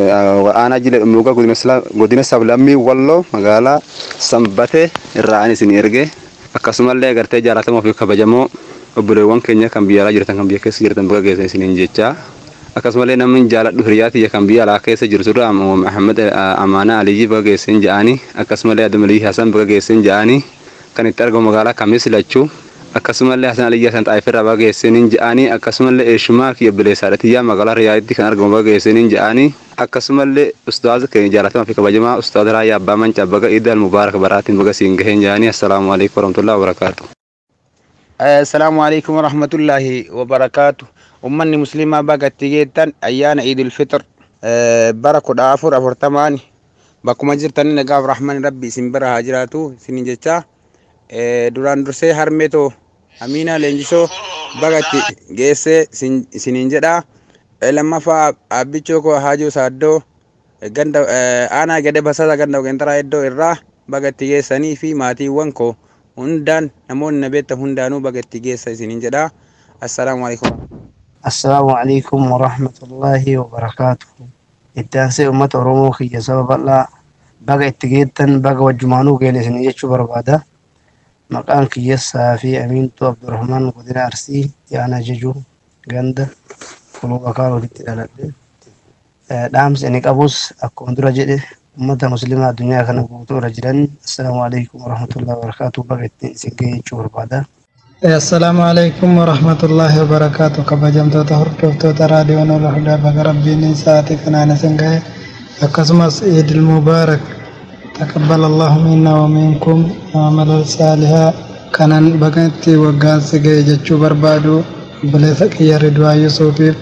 aanaa jille dhumuuga godina sablammii walloo magaalaa sanbate irraa an isin erge akkasumallee gartee jaalatamoo fi kabajamoo obboleewwan keenya kan biyya alaa jirtan kan biyya keessa jirtan baga geessan isiniin jecha akkasumallee namni jaaladhu hiriyaa tiyya kan biyya alaa keessa jiru turre Muhammad Amaana Aliyyi baga geessan ja'anii akkasumallee Adam Aliyyi Hasan baga geessan ja'anii kan itti argamu magaalaa kamis lachuu akkasumallee Hasan Aliyyi Hasan Xaayifirraa baga geessaniin ja'anii akkasumallee Eeshumaa kiyya bileessaadha tiyyaa magaalaa Riyaaditti kan argamu baga geessaniin ja'anii akkasumallee ustaaza keenya jaalatamaa fi kabajamaa ustaaza Raayyaa Abbaa Mancaa baga Iid al-Mubaarak baraatiin baga siin gaheen ja'anii assalaamu alaikum warahmatullahi wabarakaatu. Assalaamu alaikum warahmatullahi wabarakaatu. Ummanni musliimaa bagatti geettan ayyaana Iidul Fixr bara kudha afur afurtamaani bakkuma jirtanii nagaaf rahmani rabbi isin bira haa jiraatu isinin jecha duraan dursee harmeetoo Amiinaa Leenjisoo bagatti geessee isiniin jedha. Lammaffaa abbichoo koo Haajoo Saaddoo ganda aanaa gade basasa ganda ogentaraa iddoo irraa bagatti geessanii fi maatiiwwan koo hundaan namoonni na beektan hundaanuu bagatti geessa isiniin jedha. Assalaamu alaikum. Assalaamu alaikum warahmatullaahi wabarakaatuhu. Itti aansee uummata Oromoo kiyya saba bal'aa baga itti geettan baga wajjumaanuu geelesanii jechuu barbaada. Maqaan kiyyessaa fi Amiintuu Abdurrahmaan Godina Arsii Yaana Jejuu Ganda Kuluba Kaarotitti dhaladhe. Dhaamsi inni qabus akkuma dura jedhe uummata musliimaa addunyaa kana guutuu irra jiran assalaamu alaikum warahmatullaahi wabarakaatuhu baga ittiin isin ga'e jechuu barbaada. Assalaamu alaikum warahmatullaahi wabarakaatu kabajamtoota hordoftoota raadiyoo Nuura Hudaa baga rabbiin sa'aatii kanaan isin gahe akkasumas Eidil Mubaarak taqabbal Allahu minna wa minkum amala saalihaa kanan baga itti waggaan si gahe jechuu barbaadu obboleessa kiyya Ridwaa Yusuufiif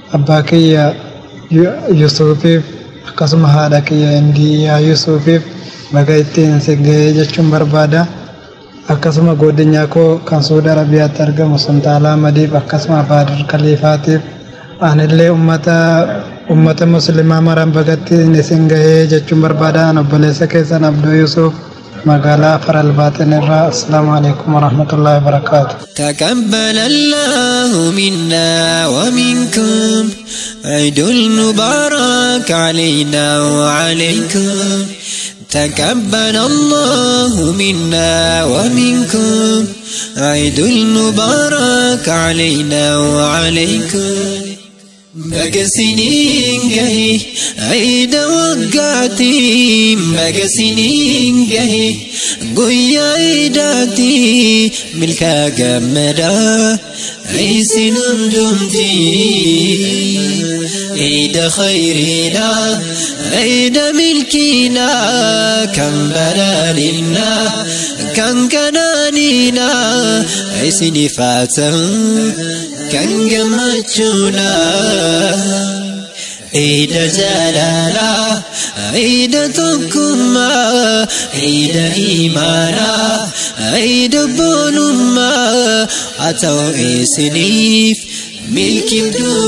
abbaa kiyya yusufiif akkasuma haadha kiyya indiyaa yusufiif baga ittiin si gahee jechuun barbaada akkasuma godinyaa koo kan suudi arabiyaatti argamu suntaalaa madiif akkasuma baadir kaliifaatiif anillee ummata ummata muslimaa maran bagatti isin gahee jechuun barbaada an obboleessa keessan abduu yusuf magaalaa faral baaxin irraa assalaamu alaikum warahmatullaahi wabarakaatu تقبل الله منا ومنكم عيد المبارك علينا وعليكم تقبل الله منا ومنكم عيد المبارك علينا وعليكم Bagasiniin gahe ayida waggaati bagasiniin gahe guyyaa idaati milkaa gammadaa isin hundumti عيد خيرنا عيد ملكنا كم بلالنا كم كنانينا عيسني فاتن كم جمجنا عيد جلالا عيد تكما عيد إيمانا عيد بولما أتوا إسنيف ملك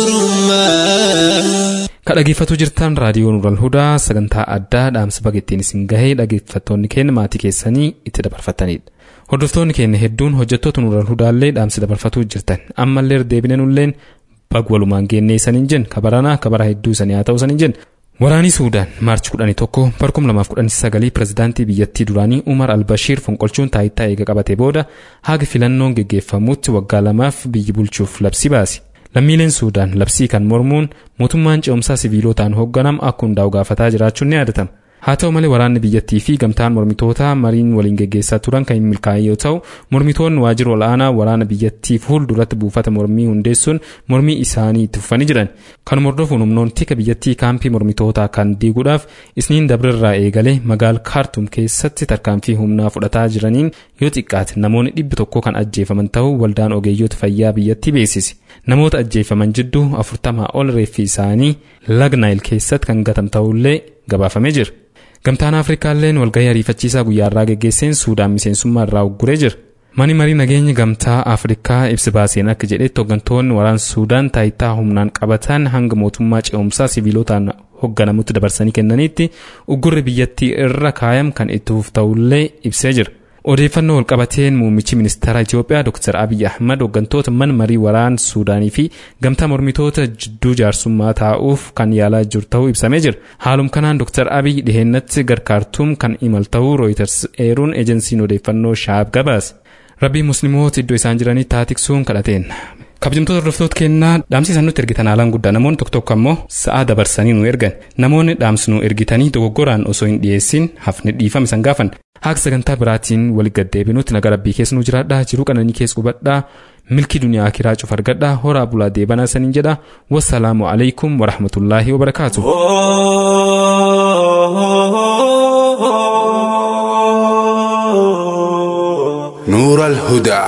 الدرما Ka dhaggeeffatu jirtan raadiyoo Nuural Hudaa sagantaa addaa dhaamsa baga ittiin isin gahee dhaggeeffattoonni keenya maatii keessanii itti dabarfatanidha. Hordoftoonni keenya hedduun hojjettoota Nuural Hudaallee dhaamsa dabarfatuu jirtan ammallee deebinanulleen bag walumaan geennee isaniin jen kabaranaa kabara hedduu isanii haa ta'u isaniin jen Waraanii Suudaan maarchi 11 barkum 2019 pirezidaantii biyyattii duraanii Umar Albashiir fonqolchuun taayitaa eega qabate booda haga filannoon geggeeffamutti waggaa lamaaf biyyi bulchuuf labsii baase. Lammiileen Suudaan labsii kan mormuun mootummaan ce'umsaa siviilotaan hoogganamu akka hundaa'u gaafataa jiraachuun ni yaadatama. Haa ta'u malee waraanni biyyattii fi gamtaan mormitootaa mariin waliin geggeessaa turan kan hin milkaa'in yoo ta'u mormitoonni waajjira ol'aanaa waraana biyyattii fuulduratti buufata mormii hundeessuun mormii isaanii itti fufanii jiran. Kanuma hordofuun humnoonni tika biyyattii kaampii mormitootaa kan diiguudhaaf isniin dabrirraa eegalee magaal kaartum keessatti tarkaanfii humnaa fudhataa jiraniin yoo xiqqaate namoonni dhibbi tokko kan ajjeefaman ta'uu waldaan ogeeyyoota fayyaa biyyattii beeksise. Namoota ajjeefaman jidduu afurtamaa ol reeffi isaanii laga naayil keessatti kan gatame ta'ullee gabaafamee jira. Gamtaan Afrikaalleen walgahii ariifachiisaa guyyaa irraa geggeesseen Suudaan miseensummaa irraa ugguree jira. Mani marii nageenya gamtaa Afrikaa ibsi baaseen akka jedhetti hooggantoonni waraana Suudaan taayitaa humnaan qabatan hanga mootummaa ce'umsaa siviilotaan hoogganamutti dabarsanii kennaniitti uggurri biyyattii irra kaayam kan itti fufu ta'ullee ibsee jira. Odeeffannoo walqabateen muummichi ministeera Itoophiyaa Dr. Abiy Ahmad hooggantoota mana marii waraana Suudaanii fi gamtaa mormitoota jidduu jaarsummaa taa'uuf kan yaalaa jiru ta'uu ibsamee jira. Haalum kanaan Dr. Abiy dhiheennatti garkaartuum kan imal ta'uu Reuters eeruun ejensiin odeeffannoo shaab gabaase. Rabbii musliimoota iddoo isaan jiranii taatiqsuun kadhateen. kabajamtoota hordoftoota kennaa dhaamsi isaan nutti ergitan haalaan guddaa namoonni tokko tokko ammoo sa'aa dabarsanii nu ergan namoonni dhaamsi nu ergitanii dogoggoraan osoo hin dhiyeessin hafne dhiifama isan gaafan haqa sagantaa biraatiin walitti gaddeebinutti nagaa rabbii keessa nu jiraadhaa jiruu qananii keessa qubadhaa milkii duniyaa akiraa cuf argadhaa horaa bulaa deebanaa saniin jedha wassalaamu alaikum warahmatullaahi wabarakaatu. نور الهدى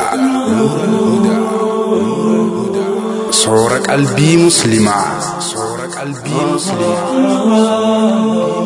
صور قلبي مسلمة صور قلبي مسلمة